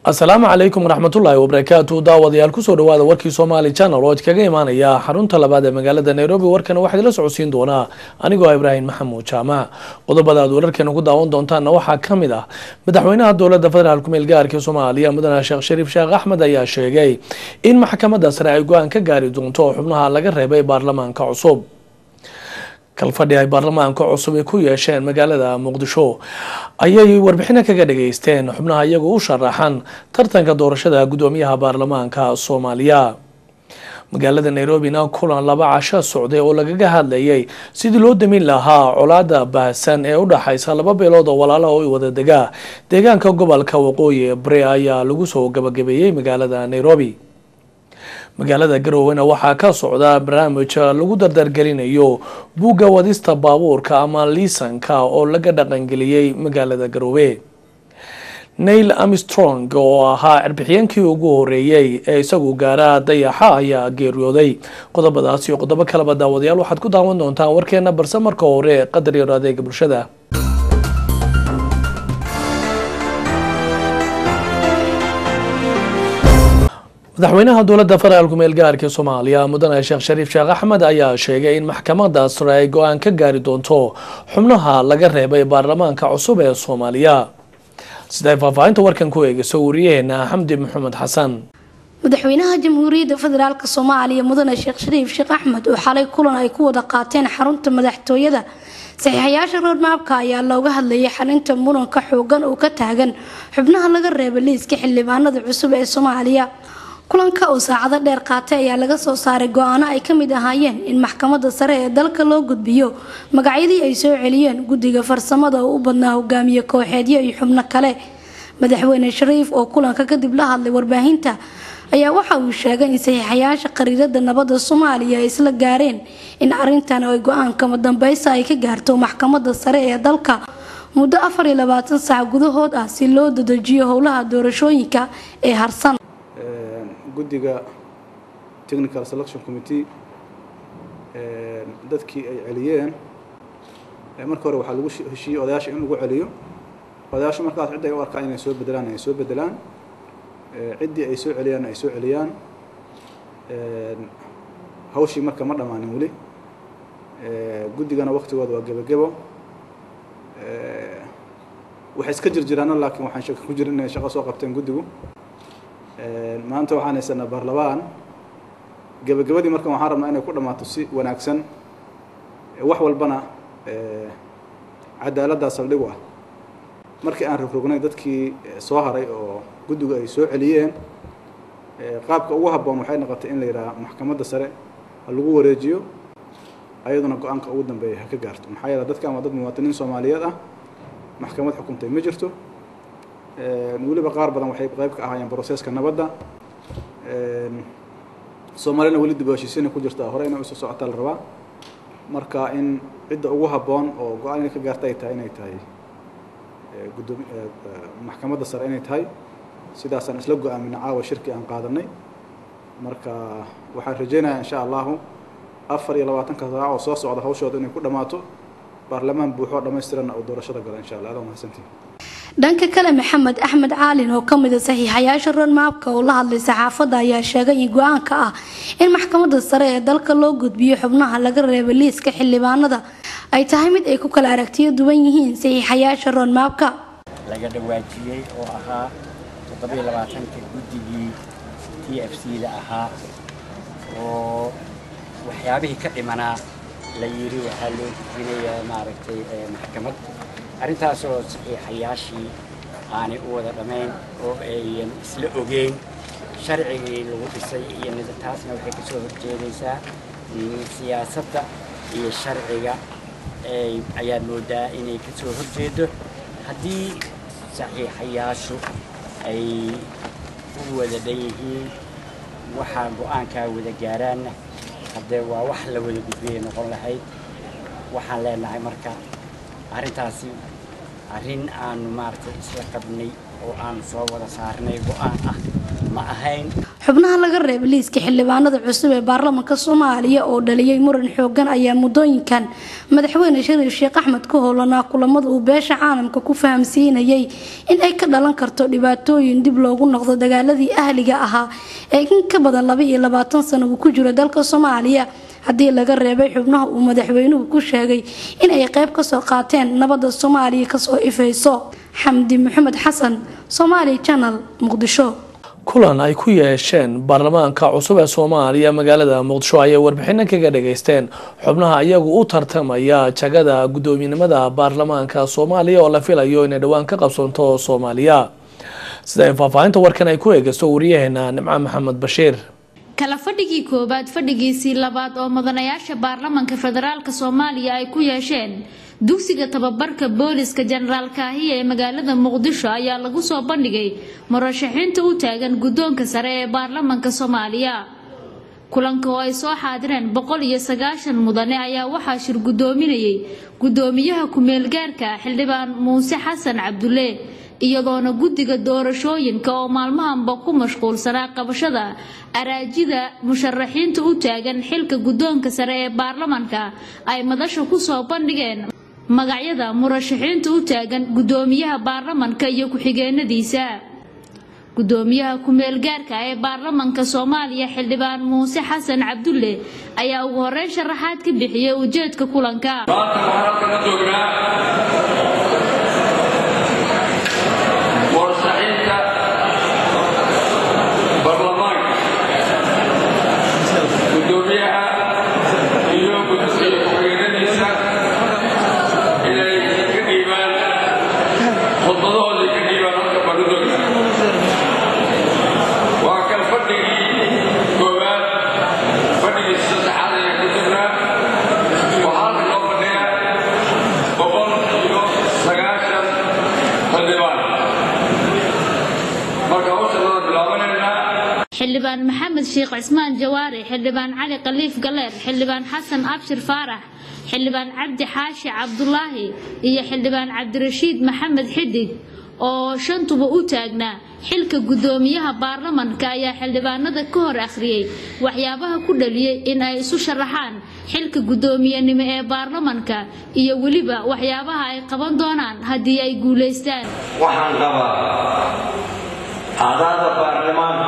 asalaamu calaykum waraxmatullaahi wabarakaatu daawadayaal kusoo dhawaada warkii somaali channel oo idkaga imaanaya xarunta labaad ee magaalada nairobi warkana waxaa idila socodsiin doonaa anigoo ah ibraahim maxamuud jaamac qodobada aad wararkeena ku daawan doontaana waxaa ka mid ah madaxweynaha dowladda federaalk meelgaarka soomaaliya mudane sheekh shariif sheekh axmed ayaa sheegay in maxkamadda sare ay go-aan ka gaari doonto xubnaha laga reebay baarlamaanka cusub kalfadhi ay baarlamaanka cusub ay ku yeesheen magaalada muqdisho ayay warbixino kaga dhageysteen xubnaha iyagoo u sharaxan tartanka doorashada gudoomiyaha baarlamaanka soomaaliya magaalada nairobina kulan laba casho socday oo lagaga hadlayay sidii loo damin lahaa colaada baahsan ee u dhaxaysa laba beelood oo walaalaha oo wada degaa deegaanka gobolka waqooyi ee bare ayaa lagu soo gabagabeeyey magaalada nairobi magaalada garoowena waxaa ka socda barnaamij lagu dardargelinayo buugga wadista baabuurka ama liisanka oo laga dhaqangeliyey magaalada garoowe nail armstrong oo ahaa cirbixiyeenkii ugu horeeyey ee isagu gaara dayaxa ayaa geeriyooday qodobadaas iyo qodobo kaleba daawadayaal waxaad ku daawan doontaan warkeena balse marka hore qadar yaro adeega bulshada madaxweynaha dowladda federaalku meelgaarka soomaaliya mudane sheekh shariif sheekh axmed ayaa sheegay in maxkamadda sare ay go-aan ka gaari doonto xubnaha laga reebay baarlamaanka cusub ee soomaaliya siday faahfaahinta warkan ku eegayso wariyaheena xamdi maxamed xasan madaxweynaha jamhuuriyadda federaalk soomaaliya mudane sheekh shariif sheekh axmed oo xalay kulan ay ku wada qaateen xarunta madaxtooyada saxiixayaasha roodmaabka ayaa looga hadlayay xalinta muranka xoogan oo ka taagan xubnaha laga reebay liiska xildhibaanada cusub ee soomaaliya kulanka oo saacado dheer qaatay ayaa laga soo saaray go-aano ay ka mid ahaayeen in maxkamadda sare ee dalka loo gudbiyo magacyadii ay soo celiyeen guddiga farsamada oo u badnaa hogaamiye kooxeedyo iyo xubno kale madaxweyne shariif oo kulanka kadib la hadlay warbaahinta ayaa waxa uu sheegay in saxiixayaasha qariirada nabadda soomaaliya ay isla gaareen in arintan ay go-aankama dambeysa ay ka gaarto maxkamadda sare ee dalka muddo afar iyo labaatan saac gudahood ah si loo dadejiyo howlaha doorashooyinka ee harsan guddiga technical selection committee dadkii ay celiyeen marka hore waxaa lagu heshiiyey odayaasha in lagu celiyo odayaashu markaas ciddi ay u arkaan inay soo bedelaan ay soo bedelaan ciddii ay soo celiyaan ay soo celiyaan hawshii marka ma dhammaanin weli guddigana waktigooda waa gebagebo waxay iska jir jiraano laakiin waxaan shaka ku jirin inay shaqo soo qabteen guddigu maanta waxaan haysanaa baarlamaan gebagabadii markan waxaan rabnaa inay ku dhammaato si wanaagsan wax walbana cadaaladdaa saldhigu ah markii aan rogrognay dadkii soo haray oo guddigu ay soo celiyeen qaabka ugu habboon waxay noqotay in la yidhaha maxkamadda sare ha lagu wareejiyo ayaduna go-aanka ugu dambeeya ha ka gaarto maxaa yeele dadkan waa dad muwaatiniin soomaaliyeed ah maxkamad xukuntay ma jirto weliba qaar badan waxay qayb ka ahaayeen broseska nabadda soomaalina weli dib u heshiisiina ku jirtaa hore inay usoo socotaa la rabaa marka in cidda ugu habboon oo go-aan inay ka gaarta ay tahay inay tahay gudoomi maxkamadda sare inay tahay sidaasaan isla go-aamina caawa shirki aan qaadanay marka waxaan rajaynayaa insha allahu afar iyo labaatanka saac oo soo socda hawshooda inay ku dhammaato baarlamaan buuxoo dhammaystiranna oo doorashada gala insha allah adaa mahadsantihi dhanka kale maxamed axmed caalin oo kamid a saxiixayaasha roodmaabka oo la hadlay saxaafadda ayaa sheegay in go-aanka ah in maxkamadda sare ee dalka loo gudbiyo xubnaha laga reebay liiska xildhibaanada ay tahay mid ay ku kala aragtiyo duwan yihiin saxiixayaasha roodmaabka laga dhawaajiyey oo ahaa toddobiyo labaatanka guddigii t f c da ahaa oo waxyaabihii ka dhimanaa la yiri waxaa loo gudbinayaa maaragtay maxkamad arrintaasoo saxiixayaashii aanay u wada dhammayn oo ayan isla ogeyn sharcigii lagu dhisay iyo taasna waxay kasoo horjeedaysaa siyaasadda iyo sharciga ayaad moodaa inay kasoo horjeedo haddii saxiixayaashu ay u wada dhan yihiin waxaa go-aankaa wada gaaraanna haddee waa wax la wada gudbiyay noqon lahayd waxaan leenahay marka arrintaasi arrin aanu maaragtay isla qabnay oo aanu soo wada saarnay go-aan ah ma ahayn xubnaha laga reebay liiska xildhibaanada cusub ee baarlamaanka soomaaliya oo dhaliyay muran xoogan ayaa muddooyinkan madaxweyne shariif sheekh axmed ku howlanaa kulamada uu beesha caalamka ku fahamsiinayay in ay ka dhalan karto dhibaatooyin dib loogu noqdo dagaaladii ahliga ahaa ee in ka badan laba iyo labaatan sano uu ku jiro dalka soomaaliya haddii laga reebay xubnaha uu madaxweynuhu ku sheegay in ay qayb kasoo qaateen nabadda soomaaliya kasoo ifayso xamdi maxamed xasan somaali janal muqdisho kulan ay ku yeesheen baarlamaanka cusub ee soomaaliya magaalada muqdisho ayay warbixino kaga dhageysteen xubnaha iyagu u tartamaya jagada guddoominimada baarlamaanka soomaaliya oo la filayo inay dhowaan ka qabsanto soomaaliya sida in faahfaahinta warkan ay ku eegayso wariyaheena nimco maxamed bashiir kala fadhigii koowaad fadhigiisii labaad oo mudanayaasha baarlamanka federaalk soomaaliya ay ku yeesheen dugsiga tababarka booliska jenaraal kaahiya ee magaalada muqdisho ayaa lagu soo bandhigay murashaxiinta u taagan guddoonka sare ee baarlamanka soomaaliya kulanka oo ay soo xaadireen boqol iyo sagaashan mudane ayaa waxaa shir guddoominayay guddoomiyaha ku-meelgaarka xildhibaan muuse xasan cabdulle iyadoona guddiga doorashooyinka oo maalmahanba ku mashquulsanaa qabashada araajida musharaxiinta u taagan xilka guddoonka sare ee baarlamanka ay madasha kusoo bandhigeen magacyada murashaxiinta u taagan guddoomiyaha baarlamanka iyo ku-xigeenadiisa guddoomiyaha ku-meelgaarka ee baarlamanka soomaaliya xildhibaan muuse xasan cabdulle ayaa ugu horeyn sharaxaad ka bixiyay ujeedka kulanka xildhibaan maxamed sheekh cismaan jawaari xildhibaan cali khaliif galeer xildhibaan xasan abshir faarax xildhibaan cabdi xaashi cabdulaahi iyo xildhibaan cabdirashiid maxamed xidig oo shantuba u taagnaa xilka guddoomiyaha baarlamanka ayaa xildhibaanada ka hor akhriyey waxyaabaha ku dhaliyey in ay isu sharaxaan xilka guddoomiyenimo ee baarlamanka iyo weliba waxyaabaha ay qaban doonaan haddii ay guulaystaan waxaan qabaa acdaada baarlamaanka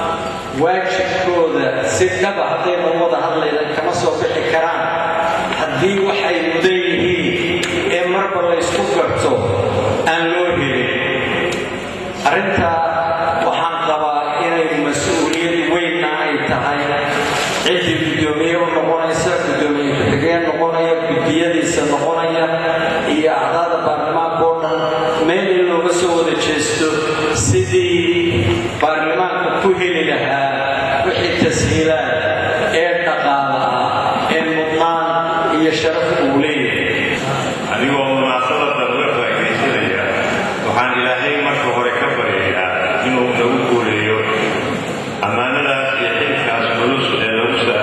waajibkooda si dhaba haddaynu wada hadlayda kama soo bixi karaan haddii waxay mudan yihiin ee marba laysku garto aan loo helin arrintaa waxaan qabaa inay mas-uuliyad weynna ay tahay ciddii guddoomiye u noqonaysa guddoomiye ku-xigeen noqonaya guddiyadiisa noqonaya iyo acdaada baarlamaanka oo dhan meel in looga soo wada jeesto sidii baarlamaanka ku heli lahaa wixii tashiilaad ee dhaqaala ah ee mudnaan iyo sharaf uu leeyahay adigoo munaasabada uga faa'iidaysanaya waxaan ilaahay marka hore ka baryayaa inuu nagu guuleeyo ammaanadaas iyo xilkaas culus ee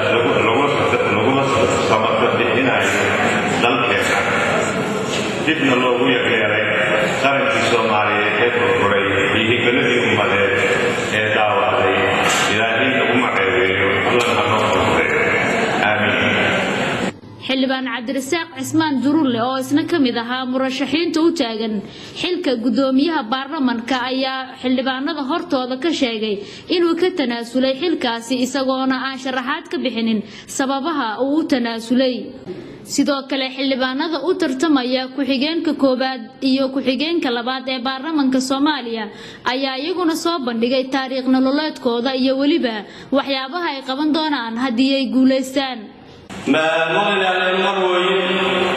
lagula samata bixinayo dalkeenna dibna loogu yageeray qarankii soomaaliyeed ee burburay iyo higaladii ummadeed ee dhaawacday ilaahay nagu maceebeeyo allana noo qortay aamiin xildhibaan cabdirasaaq cismaan durulle oo isna ka mid ahaa murashaxiinta u taagan xilka guddoomiyaha baarlamanka ayaa xildhibaanada hortooda ka sheegay inuu ka tanaasulay xilkaasi isagoona aan sharaxaad ka bixinin sababaha uu u tanaasulay sidoo kale xildhibaanada u tartamaya ku-xigeenka koowaad iyo ku-xigeenka labaad ee baarlamanka soomaaliya ayaa iyaguna soo bandhigay taariikh nololeedkooda iyo weliba waxyaabaha ay qaban doonaan haddii ay guulaystaan mudane marweyn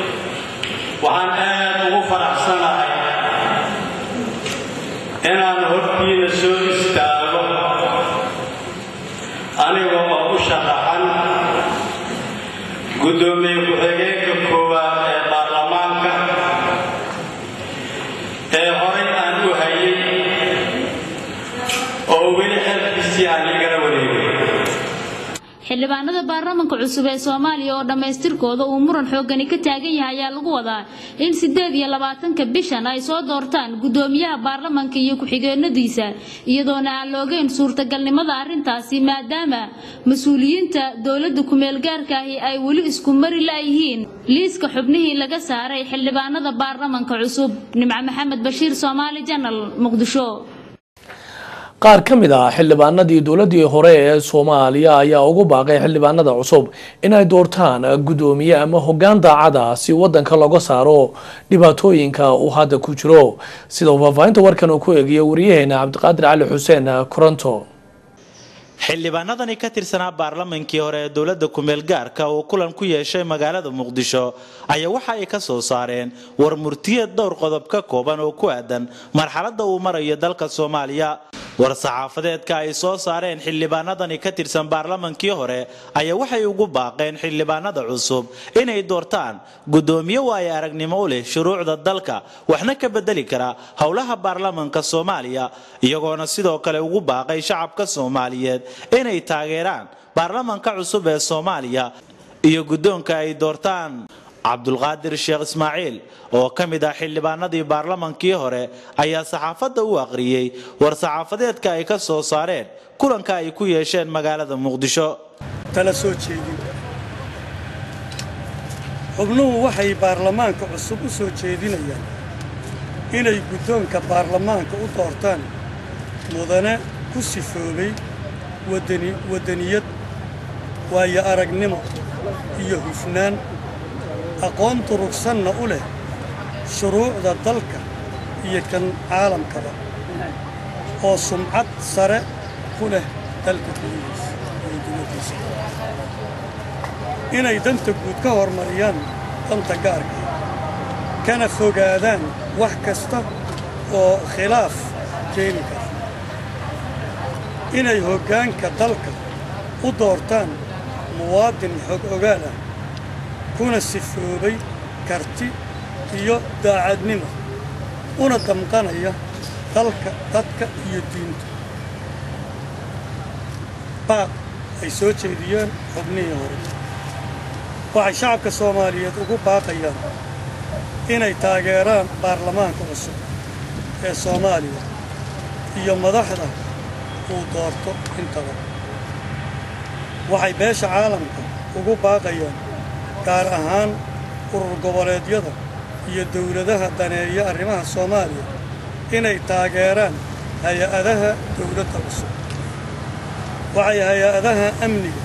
waxaan aad ugu faraxsanahay inaan hortiina soo istaago aniga oo u sharaxan guddoomiye ku-xigeenka koowaad ee baarlamaanka ee horay aan u hayay oo weli xelkiisii aan igala wareegay xildhibaanada baarlamanka cusub ee soomaaliya oo dhammaystirkooda uu muran xoogani ka taagan yahay ayaa lagu wadaa in sideed iyo labaatanka bishan ay soo doortaan gudoomiyaha baarlamanka iyo ku-xigeenadiisa iyadoona aan loogeyn suurtagalnimada arrintaasi maadaama mas-uuliyiinta dowladda ku-meelgaarka ahi ay weli isku mari la-yihiin liiska xubnihii laga saaray xildhibaanada baarlamanka cusub nimco maxamed bashiir soomaali janal muqdisho qaar ka mid ah xildhibaanadii dowladii hore ee soomaaliya ayaa ugu baaqay xildhibaanada cusub inay doortaan gudoomiye ama hogaan daacada si wadanka looga saaro dhibaatooyinka uu hadda ku jiro sida uu faahfaahinta warkan uu ku eegiyo wariyaheena cabdiqaadir cali xuseen koronto xildhibaanadani ka tirsanaa baarlamankii hore ee dowladda kumeel gaarka uu kulan ku yeeshay magaalada muqdisho ayaa waxa ay ka soo saareen war murtiyeed dhowr qodob ka kooban oo ku aadan marxaladda uu marayo dalka soomaaliya war saxaafadeedka ay soo saareen xildhibaanadani ka tirsan baarlamankii hore ayaa waxay ugu baaqeen xildhibaanada cusub inay doortaan gudoomiye waayo aragnimo u leh shuruucda dalka waxna ka bedeli kara howlaha baarlamanka soomaaliya iyagoona sidoo kale ugu baaqay shacabka soomaaliyeed inay taageeraan baarlamanka cusub ee soomaaliya iyo guddoonka ay doortaan cabdulqaadir sheekh ismaaciil oo ka mid ah xildhibaanadii baarlamankii hore ayaa saxaafadda u aqriyey war saxaafadeedka ay ka soo saareen kulanka ay ku yeesheen magaalada muqdisho tala soo jeedin xubnuhu waxay baarlamaanka cusub u soo jeedinayaan inay guddoonka baarlamaanka u doortaan mudane ku sifoobay wadani waddaniyad waayo aragnimo iyo hufnaan aqoon durugsanna u leh shuruucda dalka iyo kan caalamkaba oo sumcad sare ku leh dalka gudihiisa iyo dowladdiisa inay danta guud ka hormariyaan danta gaarka kana fogaadaan wax kasta oo khilaaf keeni kara inay hoggaanka dalka u doortaan muwaadin xog ogaal ah kuna sifoobay karti iyo daacadnimo una damqanaya dalka dadka iyo diinta baaq ay soo jeediyeen xubnihii hore waxay shacabka soomaaliyeed ugu baaqayaan inay taageeraan baarlamaanka cusub ee soomaaliya iyo madaxda uu doorto intaba waxay beesha caalamka ugu baaqayaan gaar ahaan urur goboleedyada iyo dowladaha daneeya arrimaha soomaaliya inay taageeraan hay-adaha dowladda cusub waxay hay-adaha amniga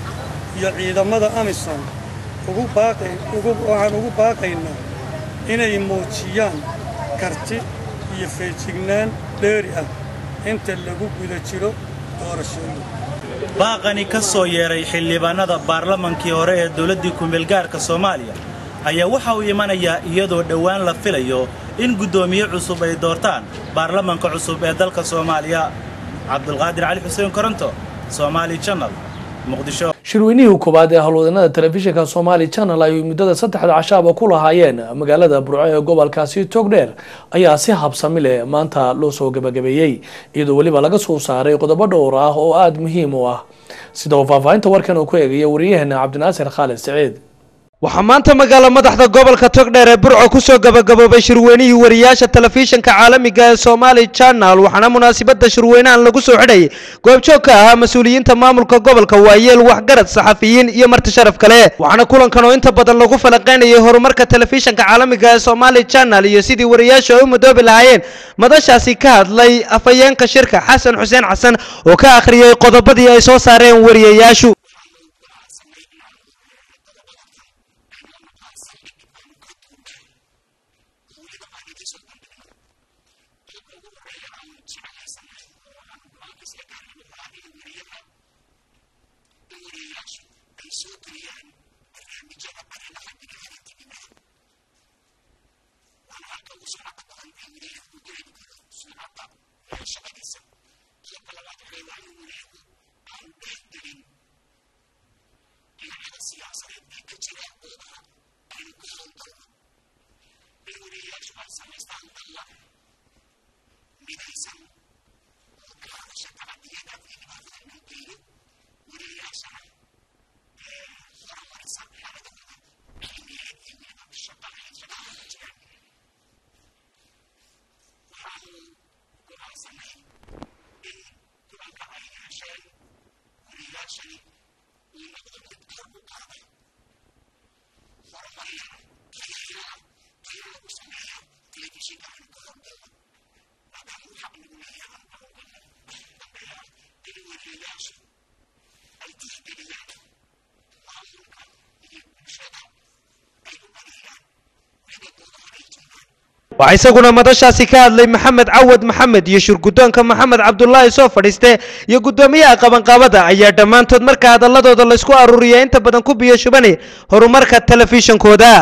iyo ciidamada amisom ugu baaqay ugu waxaan ugu baaqaynaa inay muujiyaan karti iyo feejignaan dheeri ah inta lagu guda jiro doorashooyin baaqani ka soo yeeray xildhibaanada baarlamankii hore ee dowladdii kumeelgaarka soomaaliya ayaa waxa uu imanayaa iyadoo dhowaan la filayo in guddoomiye cusub ay doortaan baarlamanka cusub ee dalka soomaaliya cabdulqaadir cali xuseen koronto somaali janal muqdisho shirweynihii koowaad ee howlwadanada telefishinka somaali channel ay muddada saddexda cashaaba ku lahaayeen magaalada burco ee gobolkaasi togdheer ayaa si habsami leh maanta loo soo gebagabeeyey iyadoo weliba laga soo saaray qodobo dhowr ah oo aada muhiim u ah sida uu faahfaahinta warkan uu ku eegaya wariyaheena cabdinaasir khaalid saciid waxaa maanta magaala madaxda gobolka togdheer ee burco kusoo gabagaboobay shirweynihii wariyaasha telefishinka caalamiga ee somaali channel waxaana munaasabada shirweynahan lagu soo xidhayay goobjoog ka ahaa mas-uuliyiinta maamulka gobolka waayeel waxgarad saxafiyiin iyo marti sharaf kale waxaana kulankan oo inta badan lagu falanqeynayay horumarka telefishinka caalamiga ee somaali channel iyo sidii wariyaasha ay u madoobi lahaayeen madashaasi ka hadlay afhayeenka shirka xasan xuseen xasan oo ka akhriyey qodobadii ay soo saareen wariyayaashu midaysan oo kala hadasha tacadiyada iyo dhibaatada loo geeyo wariyayaasha waxaa isaguna madashaasi ka hadlay maxamed cawad maxamed iyo shirguddoonka maxamed cabdulaahi soo fadhiiste iyo guddoomiyaha qabanqaabada ayaa dhammaantood marka hadalladooda laysku aruuriya inta badan ku biyo shubani horumarka telefishinkooda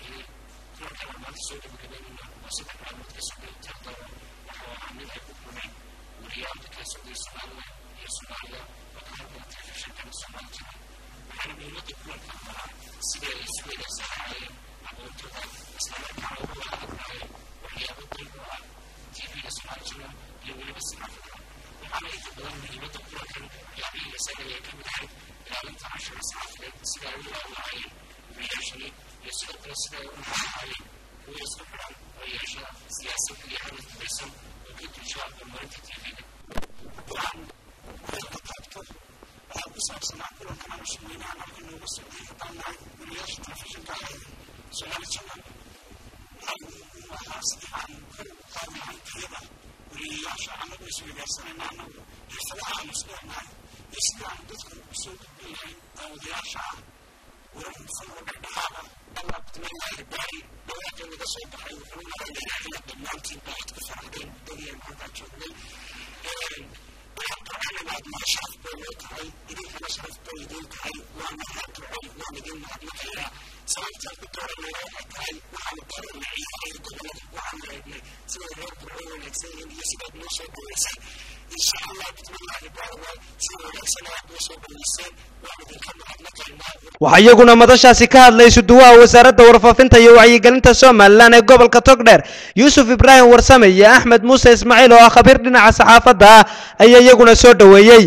waxaa iyaguna madashaasi ka hadlay suduwaha wasaaradda warfaafinta iyo wacyigelinta somalilan ee gobolka togdheer yuusuf ibraahim warsame iyo axmed muuse ismaaciil oo ah khabiir dhinaca saxaafadda ah ayaa iyaguna soo dhoweeyey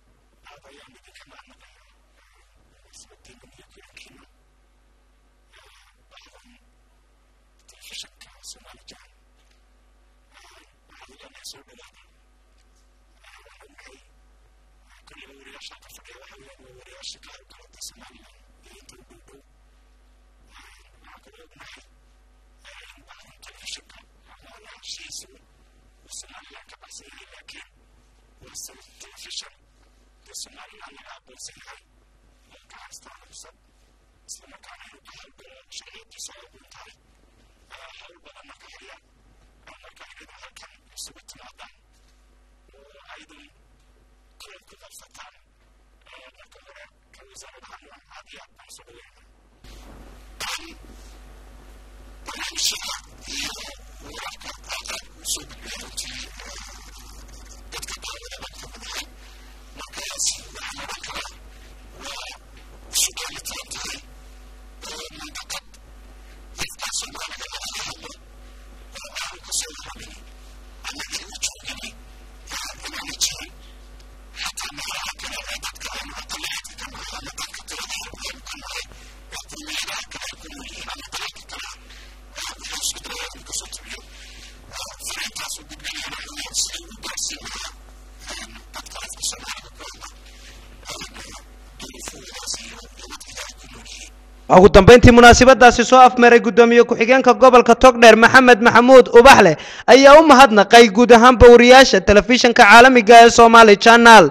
ugu dambeyntii munaasabadaasi soo afmaray guddoomiye ku-xigeenka gobolka togdheer maxamed maxamuud ubaxleh ayaa u mahadnaqay guud ahaanba wariyaasha telefishinka caalamiga ee somaali channel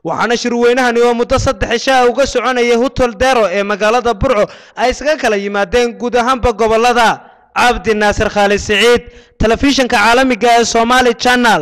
waxaana shirweynahani oo muddo saddex ishaa uga soconaya hotel dero ee magaalada burco ay isaga kala yimaadeen guud ahaanba gobolada cabdi naasir khaalid siciid telefishinka caalamiga ee somali channel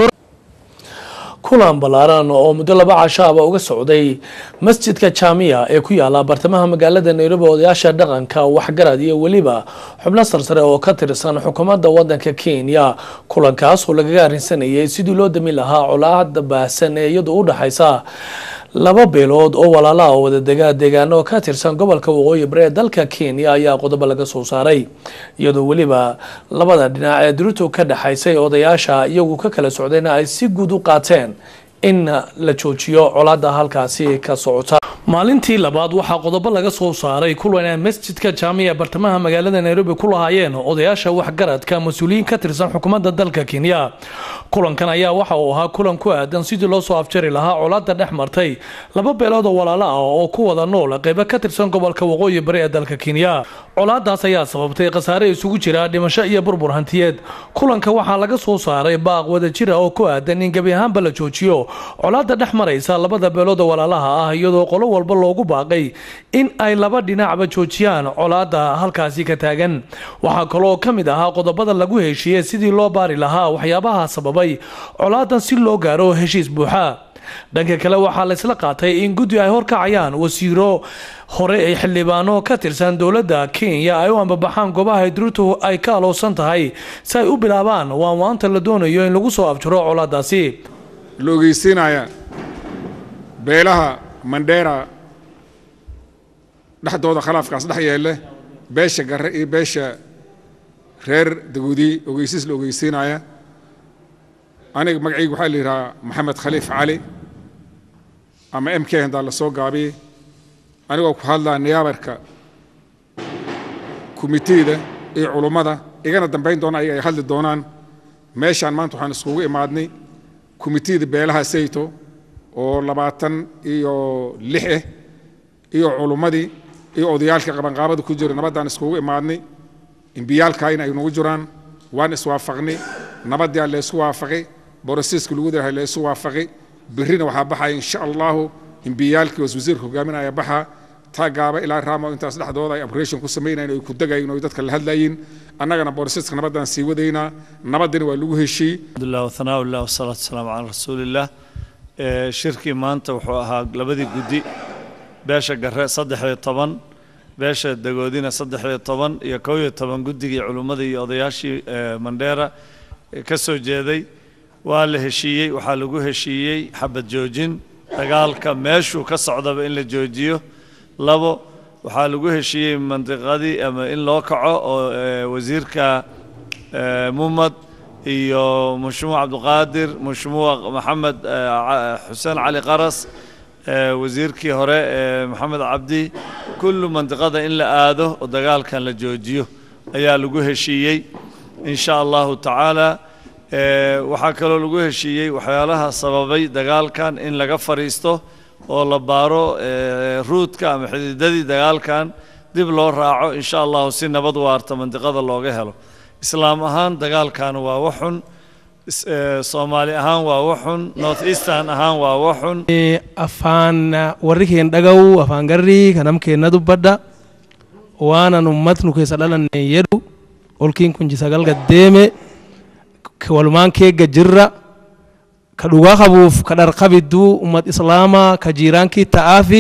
kulan ballaaran oo muddo laba cashaaba uga socday masjidka jaamiya ee ku yaala bartamaha magaalada nairobi odayaasha dhaqanka waxgarad iyo weliba xubno sarsare oo ka tirsan xukuumadda wadanka kenya kulankaas oo lagaga arrinsanayay sidii loo dami lahaa colaada baahsan ee iyadu u dhaxaysa laba beelood oo walaala oo wadadega deegaano ka tirsan gobolka waqooyi bari ee dalka kenya ayaa qodobo laga soo saaray iyadoo weliba labada dhinac ee durutu ka dhexaysay odayaasha iyagu ka kala socdayna ay si guud u qaateen in la joojiyo colaada halkaasi ka socota maalintii labaad waxaa qodobo laga soo saaray kulan ay masjidka jaamiya bartamaha magaalada nairobi ku lahaayeen odayaasha waxgaradka mas-uuliyiin ka tirsan xukuumadda dalka kenya kulankan ayaa waxa uu ahaa kulan ku aadan sidii loo soo afjari lahaa colaada dhex martay laba beelood oo walaalo ah oo ku wada nool qeybo ka tirsan gobolka waqooyi bari ee dalka kenya colaadaas ayaa sababtay khasaare isugu jira dhimasho iyo burbur hantiyeed kulanka waxaa laga soo saaray baaq wadajira oo ku aadan in gebi ahaanba la joojiyo colaada dhex maraysa labada beelood oo walaalaha ah iyadoo qolo walba loogu baaqay in ay laba dhinacba joojiyaan colaada halkaasi ka taagan waxaa kaloo ka mid ahaa qodobada lagu heshiiyey sidii loo baari lahaa waxyaabaha sababay colaadan si loo gaaro heshiis buuxa dhanka kale waxaa laysla qaatay in guddi ay horkacayaan wasiiro hore ee xildhibaano ka tirsan dowladda kenya ay u ambabaxaan goobaha drutu ay ka alowsan tahay si ay u bilaabaan waanwaanta la doonayo in lagu soo afjaro colaadaasi la ogeysiinaya beelaha mandheera dhexdooda khilaafkaas dhex yeelle beesha garre iyo beesha reer daguudi ogeysiis la ogeysiinaya aniga magacayga waxaa la yidhahaa maxamed khaliif cali ama m k handaa la soo gaabiyey anigoo ku hadlaa niyaabarka kumiteyda iyo culummada igana dambayn doona ayaga ay hadli doonaan meeshaan maanta waxaan iskugu imaadnay kumiteyda beelaha sayto oo labaatan iyo lix ah iyo culummadii iyo odayaalka qabanqaabada ku jira nabaddaan iskugu imaadnay imbiyaalkaayna ay nagu jiraan waan iswaafaqnay nabadyaa laysu waafaqay borosiiska lagu dirahay laysu waafaqay berrina waxaa baxaya insha allahu imbiyaalkii was wasiirka hogaaminaya baxa taa gaaba ilaa raamo intaas dhexdooda ay operation ku samaynayin oo ay ku dagayin oo ay dadka la hadlayin annagana borosiiska nabaddaan sii wadaynaa nabaddina waa lagu heshiiyey alhamdulillah wathanaa illah wasalaatu wasalaamu calaa rasuulillah shirkii maanta wuxuu ahaa labadii guddi beesha garre saddex iyo toban beesha dagoodina saddex iyo toban iyo kow iyo toban guddigii culummadii iyo odayaashii mandheera ka soo jeeday waa la heshiiyey waxaa lagu heshiiyey xabad joojin dagaalka meeshuu ka socdaba in la joojiyo labo waxaa lagu heshiiyey mandiqadii ama in loo kaco oo wasiirka mumad iyo mushmuuc cabdiqaadir mushmuuc maxamed xuseen cali qaras wasiirkii hore maxamed cabdi kullu mandiqada in la aado oo dagaalkan la joojiyo ayaa lagu heshiiyey in sha allahu tacaala waxaa kaloo lagu heshiiyey waxyaalaha sababay dagaalkan in laga fadhiisto oo la baaro ruudka ama xididadii dagaalkan dib loo raaco in sha allahu si nabad waarta mandiqada looga helo islaam ahaan dagaalkan waa waxun soomaali ahaan waa waxun north eastern ahaan waa waxun afaan warrikeen dhagaw afaan garrii kanamkeennadu badha waanan ummatnu keessa dhalanne jedhu olkiin kunji sagalga deeme walumaan keegga jirra ka dhugaa qabuuf ka dharqabidduu ummat islaamaa ka jiiraankii ta'aafi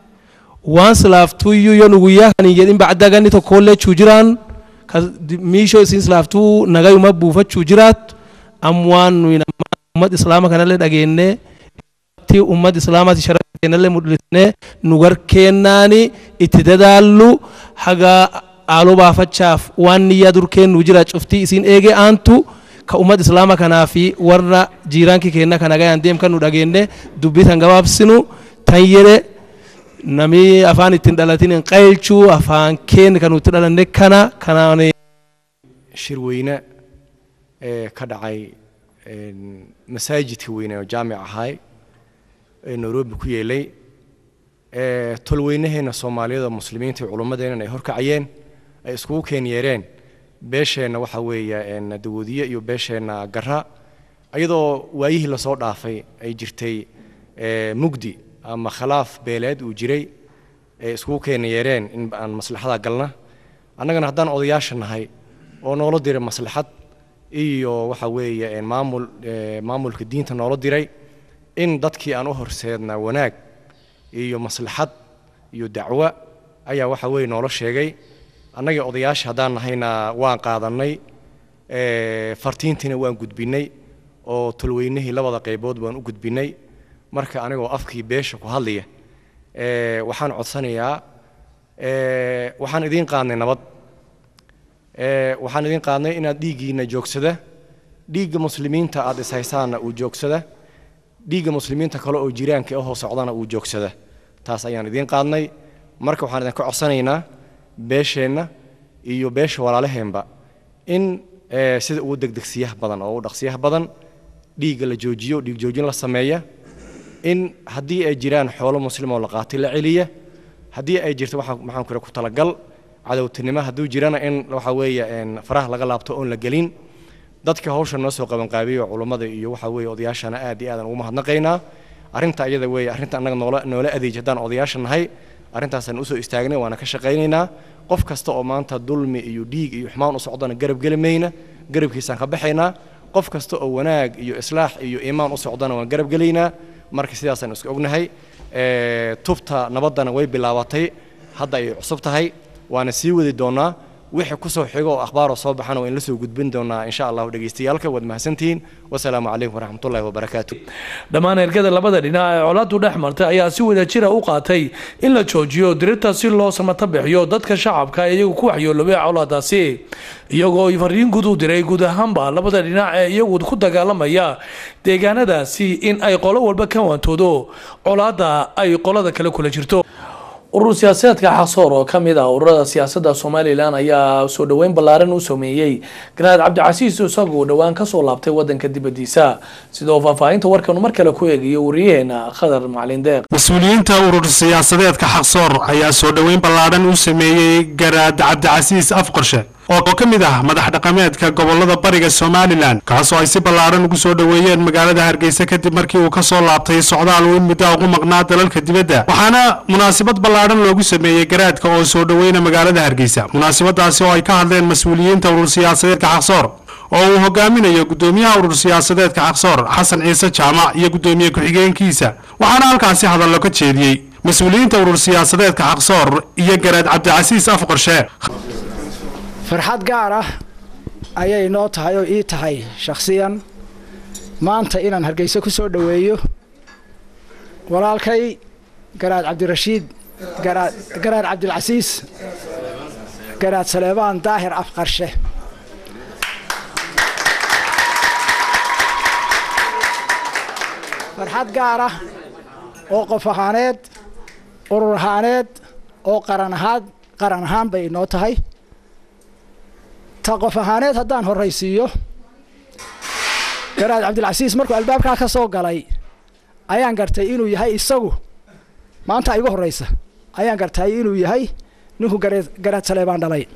waan silaaftuyyuu yo nuguyyaahanii jedhin bacdaganni tokkoollee chuu jiraan ka miishoo isin silaaftuu nagayuma buufachuu jiraat am waan nuyi ummat islaama kanallee dhageenne ti ummat islaamaati sharafa keenallee mul'isne nu garkeennaani itti dadaallu haga aaloo baafachaaf waan niyyaa durkeen nu jira cuftii isin eege aantu ka ummat islaama kanaa fi warra jiiraankii keenna kana gayaan deemkan nu dhageenne dubbii tan gabaabsinu tan jedhe nami afaan ittiin dhalatin hin qaylchuu afaan keen kan nuti dhalanne kana kanaan shirweyne ee ka dhacay masaajidka weyne oo jaamic ahay ee nairobi ku yeelay tolweynaheenna soomaaliyada muslimiinta iyo culummadeenna ay horkacayeen ay iskugu keen yeereen beesheenna waxa weeye dawoodiye iyo beesheenna garra iyadoo waayihii lasoo dhaafay ay jirtay ee, mugdi ama khilaaf beeleed uu jiray ee iskugu keena yeereen in aan maslaxada galna annagana haddaan odayaasha nahay oo noola diray maslaxad iyo waxa weeye een, maamul ee, maamulka diinta noola diray in dadkii aan u horseedna wanaag iyo maslaxad iyo dacwo ayaa waxa weeye noola sheegay annagii odayaasha haddaan nahayna waan qaadannay ee, fartiintiina waan gudbinnay oo tolweynihii labada qaybood baan u gudbinnay marka anigoo afkii beesha ku hadlaya ee, waxaan codsanayaa ee, waxaan idiin qaadnay nabad ee, waxaan idiin qaadnay inaad dhiiggiina joogsada dhiigga muslimiinta aad ishaysaanna uu joogsada dhiigga muslimiinta kale oo jiraanka ahoo socdana uu joogsada taas ayaan idiin qaadnay marka waxaan idinka codsanaynaa beesheenna iyo beesha walaalaheenba in ee, sida ugu degdegsiyaha badan oo u dhaqsiyaha badan dhiigga la joojiyo dhiig joojin la sameeya in haddii ay jiraan xoolo muslim oo la qaatay la celiya haddii ay jirto waxa maxaan ku ku talagal cadowtinimo hadduu jirana in waxa weeye een, faraha laga laabto oon la gelin dadka hawshan noo soo qabanqaabiyo culummada iyo waxa weeye odayaashana aad iyo aadan ugu mahadnaqaynaa arrinta iyada weeye arrinta annaga noola noola adeej haddaan odayaasha nahay arrintaasaan usoo istaagnay waana ka shaqaynaynaa qof kasta oo maanta dulmi iyo dhiig iyo xumaan u socdana garab geli mayna garabkiisaan ka baxaynaa qof kasta oo wanaag iyo islaax iyo iimaan u socdana waan garab gelaynaa marka sidaasaan isku ognahay ee, tubta nabaddana way bilaabatay hadda ay cusub tahay waana sii wadi doonaa wixii kusoo xigo oo akhbaaroo soo baxana waa in la soo gudbin doonaa insha allahu dhegaystayaalka waad mahadsantihiin wasalaamu calaykum waraxmatullaahi wabarakaatu dhammaan ergada labada dhinac ee colaadu dhex martay ayaa si wadajira u qaatay in la joojiyo dirirta si loo samata bixiyo dadka shacabka ee iyagu ku waxyoolobay colaadaasi iyagoo ay fariin guud u diray guud ahaanba labada dhinac ee iyagu ku dagaalamaya deegaanadaasi in ay qolo walba ka waantoodo colaada ay qolada kale kula jirto urur siyaasadeedka xasoor oo ka mid ah ururada siyaasadda somalilan ayaa soo dhoweyn ballaaran u sameeyey ganaad cabdicasiis isagoo dhowaan kasoo laabtay wadanka dibadiisa sidoo faahfaahinta warkanu mar kale ku eegayo wariyaheena khadar macalin deeq mas-uuliyiinta urur siyaasadeedka xaqsoor ayaa soo dhoweyn ballaadhan u sameeyey garaad cabdicasiis afqarshe oo ka mid ah madax dhaqameedka gobolada bariga somalilan kaasoo ay si ballaadhan ugu soo dhoweeyeen magaalada hargeysa kadib markii uu kasoo laabtay socdaal uu in muddo ugu maqnaa dalalka dibadda waxaana munaasabad ballaadhan loogu sameeyey garaadka oo soo dhoweyna magaalada hargeysa munaasabadaasi oo ay ka hadleen mas-uuliyiinta urur siyaasadeedka xaqsoor oo uu hogaaminayo gudoomiyaha urur siyaasadeedka xaqsoor xasan ciise jaamac iyo gudoomiye ku-xigeenkiisa waxaana halkaasi hadallo ka jeediyey mas-uuliyiinta urur siyaasadeedka xaqsoor iyo garaad cabdicasiis afqarshe farxad gaar ah ayay noo tahay oo ii tahay shakhsiyan maanta inaan hargeysa ku soo dhoweeyo walaalkay garaad cabdirashiid garaad garaad cabdilcasiis garaad saleebaan daahir afqarshe farxad gaar ah oo qof ahaaneed urur ahaaneed oo qaran ahaad qaran ahaan bay inoo tahay ta qof ahaaneed haddaan horraysiiyo garaad cabdilcasiis markuu albaabkaa ka soo galay ayaan gartay inuu yahay isagu maanta igu horraysa ayaan gartay inuu yahay ninku gareed garaad saleebaan dhalay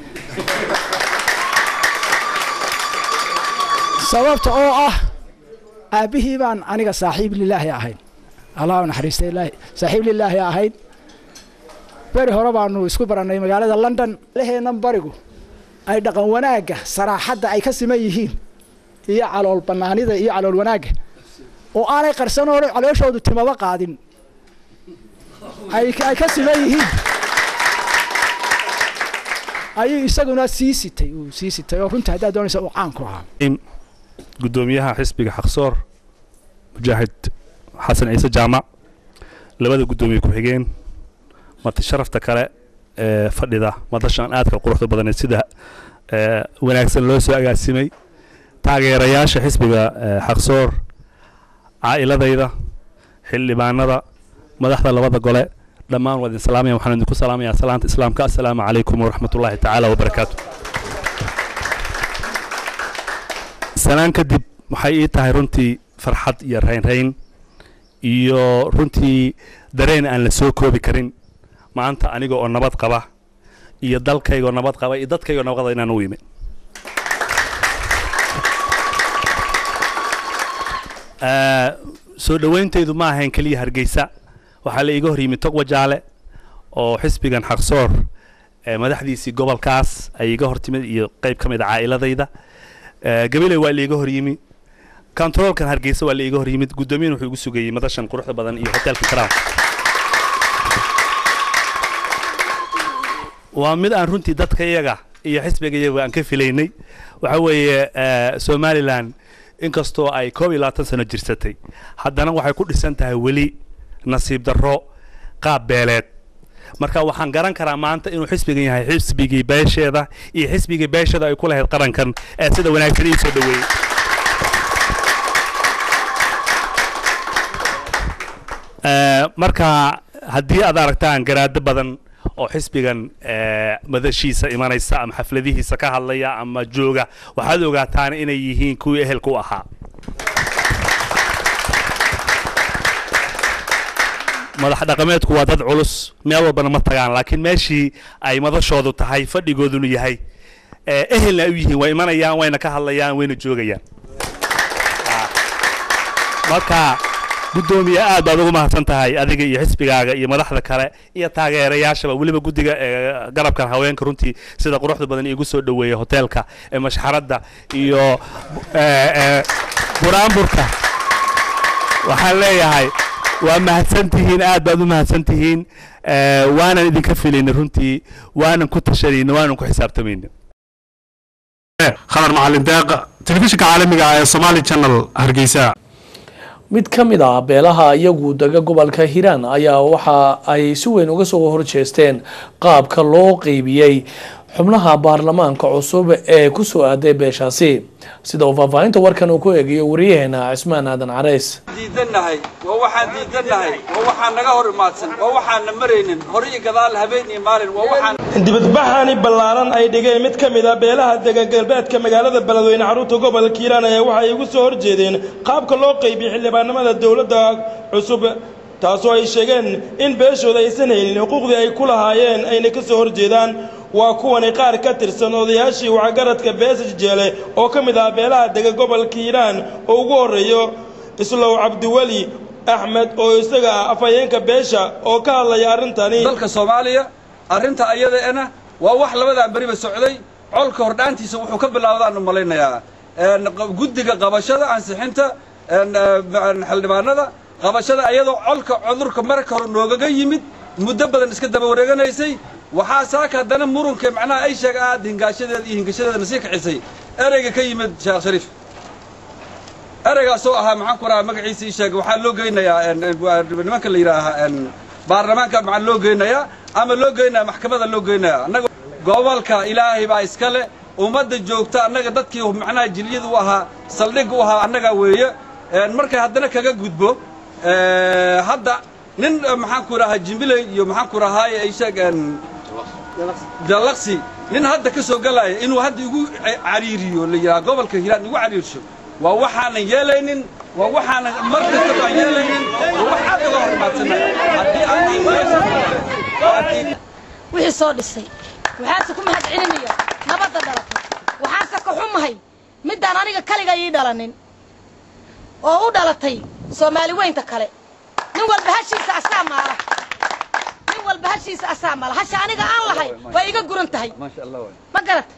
sababta oo ah aabbihii baan aniga saaxiib lilaahi ahayn allah u naxariista ilaahi saaxiib lilaahi ahayn beri hore baanu isku barannay magaalada london leheennan barigu ay dhaqan wanaagga saraaxadda ay ka siman yihiin iyo calool bannaanida iyo calool wanaagga oo aanay qarsanoo calooshoodu timaba qaadin ay ay ka siman yihiin ayuu isaguna sii sitay uu sii sitay oo runtii haddaad doonaysa uu caan ku ahaa gudoomiyaha xisbiga xaqsoor mujaahid xasan ciise jaamac labada guddoomiye ku-xigeen marti sharafta kale ee fadhida madashan aadka quruxda badan sida wanaagsan loo soo agaasimay taageerayaasha xisbiga xaqsoor caa'iladayda xildhibaanada madaxda labada gole dhammaan waa idin salaamaya waxaan idinku salaamayaa salaanta islaamka assalaamu calaykum waraxmatullaahi tacaala wabarakaatu sanaan kadib waxay ii tahay runtii farxad iyo raynrayn iyo runtii dareen aan la soo koobi karin maanta aniga oo nabad qaba iyo dalkaygaoo nabad qaba iyo dadkaygaoo nabad qaba inaan u yimi soo dhowayntaydu ma ahayn keliya hargeysa waxaa la iiga hor yimid tog wajaale oo xisbigan xaqsoor madaxdiisii gobolkaas ay iga hor timid iyo qayb ka mid a caa'iladayda gabiley waa la iiga hor yimi kontaroolkan hargeysa waa la iiga hor yimid guddoomiyan wuxuu igu sugayey madashan quruxda badan iyo hoteelka crown waa mid aan runtii dadka iyaga iyo xisbiga iyaga aan ka filaynay waxa weeye somalilan inkastoo ay koob iyo labaatan sano jirsatay haddana waxay ku dhisan tahay weli nasiib darro qaab beeleed marka waxaan garan karaa maanta inuu xisbigan yahay xisbigii beesheeda iyo xisbigii beesheeda ay ku lahayd qarankan ee sida wanaagsan ii soo dhoweeyey marka haddii aad aragtaan garaado badan oo xisbigan madashiisa imanaysa ama xafladihiisa ka hadlaya ama jooga waxaad ogaataan inay yihiin kuwii ehelka u ahaa madax dhaqameedku waa dad culus meel walbana ma tagaan laakiin meeshii ay madashoodu tahay fadhigoodunu yahay ehelna ay u yihiin way imanayaan wayna ka hadlayaan wayna joogayaan marka guddoomiye aad baad ugu mahadsan tahay adiga iyo xisbigaaga iyo madaxda kale iyo taageerayaashaba weliba guddiga garabkan haweenka runtii sida quruxda badan iigu soo dhoweeya hoteelka ee mashxaradda iyo buraanburka waxaan leeyahay waa mahadsan tihiin aad baad u mahadsan tihiin waanan idinka filayna runtii waanan ku tashanayna waanan ku xisaabtamayna khadar macalin deeq telefishinka caalamiga ah ee somali channel hargeysa mid ka mid ah beelaha iyagu dega gobolka hiiraan ayaa waxa ay si weyn uga soo horjeesteen qaabka loo qeybiyey xubnaha baarlamaanka cusub ee kusoo aaday beeshaasi sida uu faahfaahinta warkan uu ku eegayo wariyaheena cismaan aadan carays diidannahay waa waxaan diidannahay waa waxaan naga hor imaadsan waa waxaanna maraynin hore iyo gadaal habeen iyo maalin waa waxaan dibadbaxani ballaaran ay dhigeen mid ka mid a beelaha dega galbeedka magaalada beledweyne xarunta gobolka hiiraan ayaa waxay ugu soo horjeedeen qaabka loo qeybiyey xildhibaanimada dowladda cusub taasoo ay sheegeen in beeshooda aysan haynin xuquuqdii ay ku lahaayeen ayna ka soo horjeedaan waa kuwani qaar ka tirsan odayaashii wacgaradka beesaj jeele oo ka mid ah beelaha dega gobolka hiiraan oo ugu horreeyo islow cabdiweli axmed oo isaga ah afhayeenka beesha oo ka hadlaya arrintani dalka soomaaliya arrinta ayadaena waa wax labadan beriba socday colka hordhaantiisa wuxuu ka bilaawdaan malaynayaa guddiga qabashada ansixinta xildhibaanada qabashada ayadoo colka cudurka marka hore noogaga yimid muddo badan iska daba wareeganaysay waxaa saaka haddana murunka macnaha ay sheeg aad hingaashadeeda iyo hingashadeedana sii kicisay ereyga ka yimid sheekh shariif ereygaasoo ahaa maxaan ku rahaa magaciisa ii sheeg waxaa loo geynayaa nimanka la yidhaahaa baarlamaanka maxaa loo geynayaa ama loo geynaya maxkamada loo geynaya annaga gobolka ilaahay baa iska le ummadda joogta annaga dadkii macnaha jilyada u ahaa saldhig u ahaa annaga weeye markay haddana kaga gudbo hadda nin maxaan ku rahaa jimbiley iyo maxaan ku rahaaye ay sheeg dalaqsi nin hadda ka soo galaya inuu hadda igu cariiriyo la yidhaha gobolka hiiraan igu cariirsho waa waxaanan yeelaynin waa waxaanan mar kasta baan yeelaynin waa wax aad uga hor imaadsanay haddii aan wixii soo dhisay waxaase ku mahad celinaya nabadda dhalatay waxaase ka xumahay middaan aniga kaliga ii dhalanin oo u dhalatay soomaali weynta kale nin walba hashiisa asaa maala nin walba hashiisa asaa maala hasha aniga aan lahay way iga guran tahay ma garatay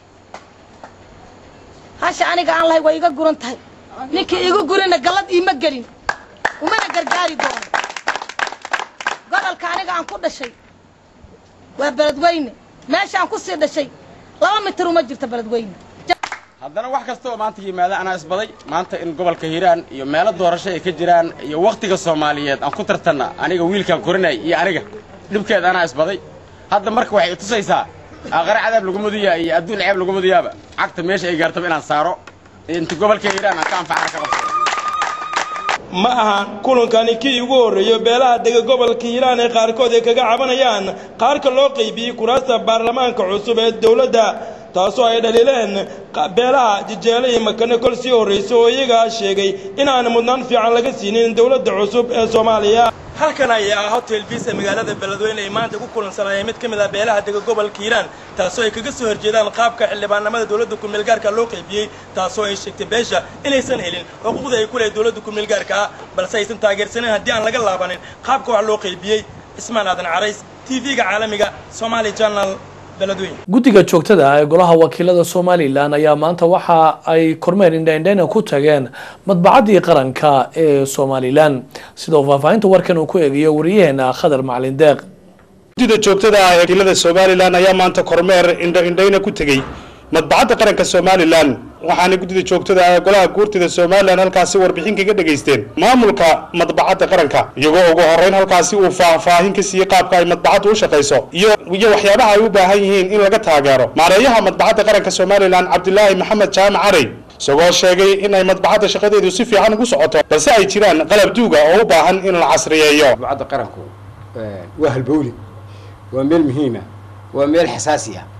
hasha aniga aan lahay way iga guran tahay ninkii igu gurina gallad iima gelin umana gargaari doono gobolka aniga aan ku dhashay waa beledweyne meeshaan ku sii dhashay laba mitir uma jirto beledweyne haddana wax kasta oo maanta yimaada anaa isbaday maanta in gobolka hiiraan iyo meelo doorasho ay ka jiraan iyo wakhtiga soomaaliyeed aan ku tartanna aniga wiilkaan korinay iyo aniga dhibkeed anaa isbaday hadda marka waxay tusaysaa aqare cadaab lagu mudayaa iyo adduun ceeb lagu mudayaaba cagta meesha ay gaartaba inaan saaro inta gobolka hiiraan aan ka anfacana ka qabsado ma ahan kulankani kii ugu horreeyo beelaha dega gobolka hiiraan ee qaarkood ay kaga cabanayaan qaarka loo qaybiyey kuraasta baarlamaanka cusub ee dowladda taasoo ay dhaliileen beelaha jijeele iyo makane kol sii horraysa oo iyagaa sheegay inaana mudnaan fiican laga siinin dowladda cusub ee soomaaliya halkan ayaa ah hotel biis ee magaalada beledweyne ay maanta ku kulansanayeen mid ka mid ah beelaha dega gobolka hiiraan taasoo ay kaga soo horjeedaan qaabka xildhibaanimada dowladda kumeelgaarka loo qaybiyey taasoo ay sheegtay beesha inaysan helin xuquuqda ay ku leehay dowladda kumeelgaarka ah balse aysan taageersanin haddii aan laga laabanin qaabka wax loo qaybiyey ismaan aadan carays tv-ga caalamiga somali channel beledweyne guddiga joogtada ah ee golaha wakiilada somalilan ayaa maanta waxa ay kormeer indhaindhayna ku tageen madbacaddii qaranka ee somalilan sidoo faahfaahinta warkan uu ku eegayo wariyaheena khadar macalin deeq guddida joogtada ah ee wakiilada somalilan ayaa maanta kormeer indha-indhayna ku tegey madbacadda qaranka somalilan waxaana guddida joogtada ah ee golaha guurtida somalilan halkaasi warbixin kaga dhegaysteen maamulka madbacadda qaranka iyagoo ugu horreyn halkaasi uu faahfaahin ka siiyey qaabka ay madbacaddu u shaqayso iyo iyo waxyaabaha ay u baahan yihiin in laga taageero maareeyaha madbacadda qaranka somalilan cabdilaahi maxamed jaamac carey isagoo sheegay in ay madbacadda shaqadeedu si fiican ugu socoto balse ay jiraan qalab duuga oo u baahan in la casriyeeyo madbacadda qaranku waa halbowli waa meel muhiima waa meel xasaasi ah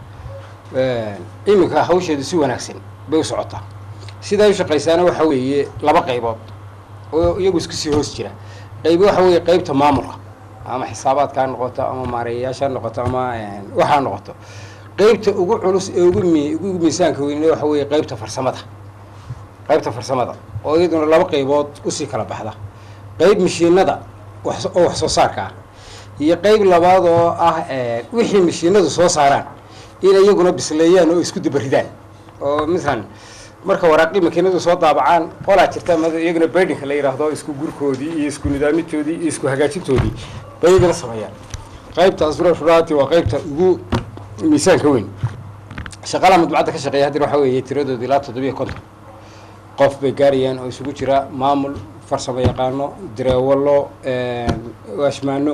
iminka hawsheedu si wanaagsan bay u socotaa sidaa u shaqaysaana waxa weeye laba qaybood oo iyagu isku sii hoos jira qayb waxa weeye qaybta maamulka ama xisaabaadka ha noqoto ama maareeyayaasha ha noqoto ama waxaa noqoto qaybta ugu culus ee ugu mi ugu miisaanka weyn waxa weeye qaybta farsamada qaybta farsamada oo iyaduna laba qaybood usii kala baxda qayb mashiinada wax oo wax soo saarka ah iyo qayb labaad oo ah wixii mashiinadu soo saaraan in iyaguna bisleeyaan oo isku dabaridaan oo masalan marka waraaqii makiinadu soo daabacaan qolaa jirta iyaguna baydinka la yidhaahdo isku gurkoodii iyo isku nidaamintoodii iyo isku hagaajintoodii bay iyagana sameeyaan qaybtaas runaatii waa qaybta ugu miisaanka weyn shaqaalaha madbacadda ka shaqeeya haddana waxaa weeye tiradooda ilaa toddobiyo konton qof bay gaarayaan oo isugu jira maamul farsamo yaqaano dareewalo waashmaano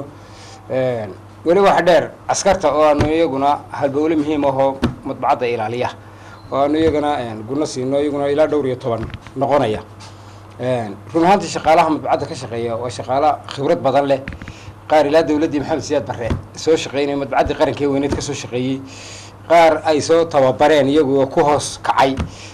weli waxa dheer askarta oo aanu iyaguna halbowle muhiim ahoo madbacadda ilaaliya oo aanu iyagana guna siino iyaguna ilaa dhowr iyo toban noqonaya run ahaantii shaqaalaha madbacadda ka shaqeeya waa shaqaala khibrad badan leh qaar ilaa dowladdii maxamed siyaad barre soo shaqeynaya madbacaddii qarankee weyneed ka soo shaqeeyey qaar ay soo tababareen iyagu oo ku hoos kacay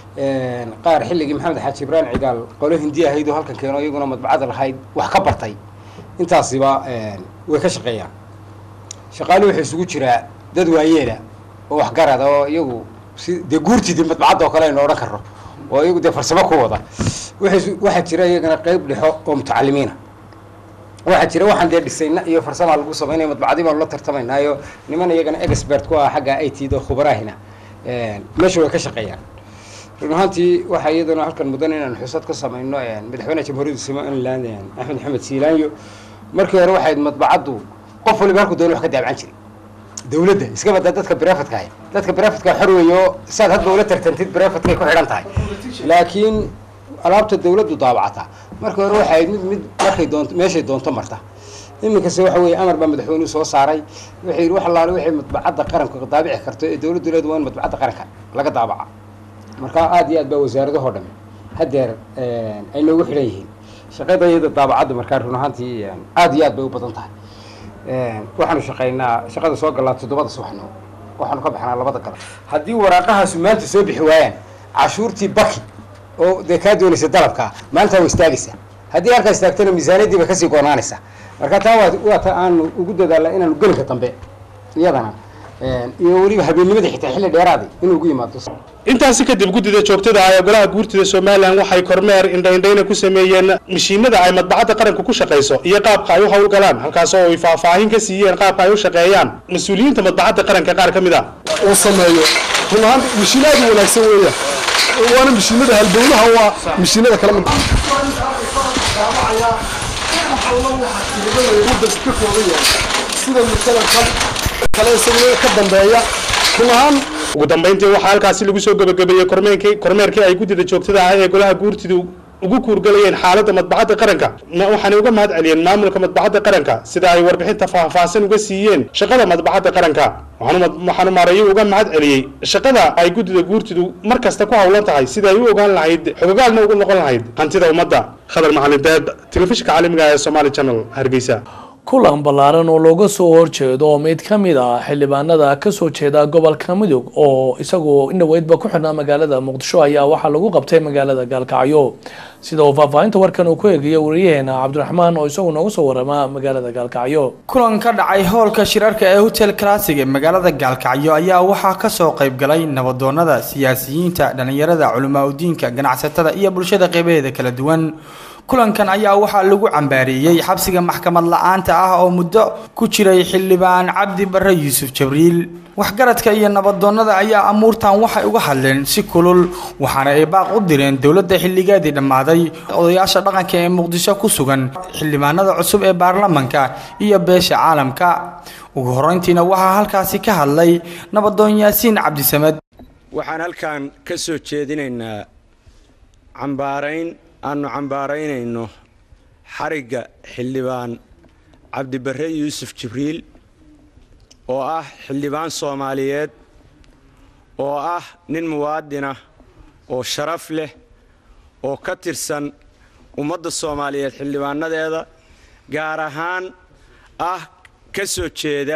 qaar xilligii maxamed xaaji ibrahim cigaal qolo hindi ahayd oo halkan keeno iyaguna madbacadda lahayd wax ka bartay intaasiba way ka shaqeeyaan shaqaaluhu wuxuu isugu jiraa dad waayeela oo waxgarada oo iyagu si dee guurtidii madbacadda oo kale aynu odhan karno oo iyagu dee farsamo ku wada waxay waxaa jira iyagana qeyb dhexo oo mutacalimiina waxaa jira waxaan dee dhisayna iyo farsamaa lagu samaynaya madbacadii baanu la tartamaynaayo niman iyagana expert ku ah xagga i t da khubaraahina meesha way ka shaqeeyaan run ahaantii waxaa iyaduna halkan mudan inaan xusad ka samayno madaxweynaha jamhuuriyadda somaliland axmed maxamed siilaanyo markii hore waxayd madbacaddu qof waliba halku dowla wax ka daabacan jiray dowladda iska badaa dadka brefadka ah dadka brefadka xor weeye oo saad hadba ula tartantid brefadkay ku xidhan tahay laakiin alaabta dowladdu daabacataa markii hore waxay ahayd mid mid markay doonto meeshay doonto marta iminkase waxa weeye amar baa madaxweynuhu soo saaray wuxuu yidhi wax allaale wixii madbacadda qaranka daabici karto ee dowladdu leedu waa in madbacadda qaranka laga daabaca marka aad iyo aad baa wasaaradahoo dhami haddeer ay noogu xidhan yihiin shaqada iyada daabacadda markaa run ahaantii aad iyo aad bay u badan tahay waxaanu shaqaynaa shaqada soo galaa toddobada subaxnimo waxaanu ka baxnaa labada galo haddii waraaqahaasu maanta soo bixi waayaan cashuurtii baki oo dee kaa doonaysa dalabkaa maanta waa istaagaysa haddii halkaa istaagtana miisaaniyadii bay kasii goonaanaysa marka taa waa waa ta aanu ugu dadaalna inaanu gelinka dambe iyadana iyo weliba habeennimada xitaa xilli dheeraaday inuu ugu yimaado intaasi kadib guddida joogtada ah ee golaha guurtida somalilan waxay kormeer indhaindhayna ku sameeyeen mashiinada ay madbacadda qaranka ku shaqayso iyo qaabka ay u howlgalaan halkaas oo ay faahfaahin ka siiyeen qaabka ay u shaqeeyaan mas-uuliyiinta madbacadda qaranka qaar ka mid ah uu sameeyo run ahaan mashiinaadu wanaagsan weeyaan waana mashiinada halbowlaha waa mashiinada kala mid ka kooban yahay sida matalan kale isaguna ka dambeeya run ahaan ugu dambeyntii waxaa halkaasi lagu soo gabagabeeyey kormeerkii kormeerkii ay guddida joogtada ah ee golaha guurtidu ugu kuurgalayeen xaaladda madbacadda qaranka waxaanay uga mahad celiyeen maamulka madbacadda qaranka sida ay warbixinta faahfaahsan uga siiyeen shaqada madbacadda qaranka waxaanu maareeyo uga mahad celiyey shaqada ay guddida guurtidu mar kasta ku howlan tahay sida ay u ogaan lahayd xogogaalna ugu noqon lahayd hantida ummadda khadar macalin deeb telefishinka caalamiga ee somaali channel hargeysa kulan ballaaran oo looga soo horjeedo mid ka mid ah xildhibaanada kasoo jeeda gobolka mudug oo isagoo indhoweydba ku xidhnaa magaalada muqdisho ayaa waxaa lagu qabtay magaalada gaalkacyo sida uu faahfaahinta warkan uu ku eegaya wariyaheena cabdiraxmaan oo isagu nooga soo warama magaalada gaalkacyo kulan ka dhacay hoolka shirarka ee hotel classic ee magaalada gaalkacyo ayaa waxaa kasoo qayb galay nabadoonada siyaasiyiinta dhalinyarada culamaa udiinka ganacsatada iyo bulshada qeybaheeda kala duwan kulankan ayaa waxaa lagu cambaareeyey xabsiga maxkamad la-aanta ah oo muddo ku jiray xildhibaan cabdi barre yuusuf jabriil waxgaradka iyo nabadoonnada ayaa amuurtan waxay uga hadleen si kulul waxaana ay baaq u direen dowladda xilligeedii dhammaaday odayaasha dhaqanka ee muqdisho ku sugan xildhibaanada cusub ee baarlamanka iyo beesha caalamka ugu horreyntiina waxaa halkaasi ka hadlay nabadoon yaasiin cabdisamed waxaan halkan ka soo jeedinaynaa cambaarayn aanu cambaaraynayno xarigga xildhibaan cabdibarre yuusuf jibriil oo ah xildhibaan soomaaliyeed oo ah nin muwaadinah oo sharaf leh oo ka tirsan ummadda soomaaliyeed xildhibaanadeeda gaar ahaan ah ka soo jeeda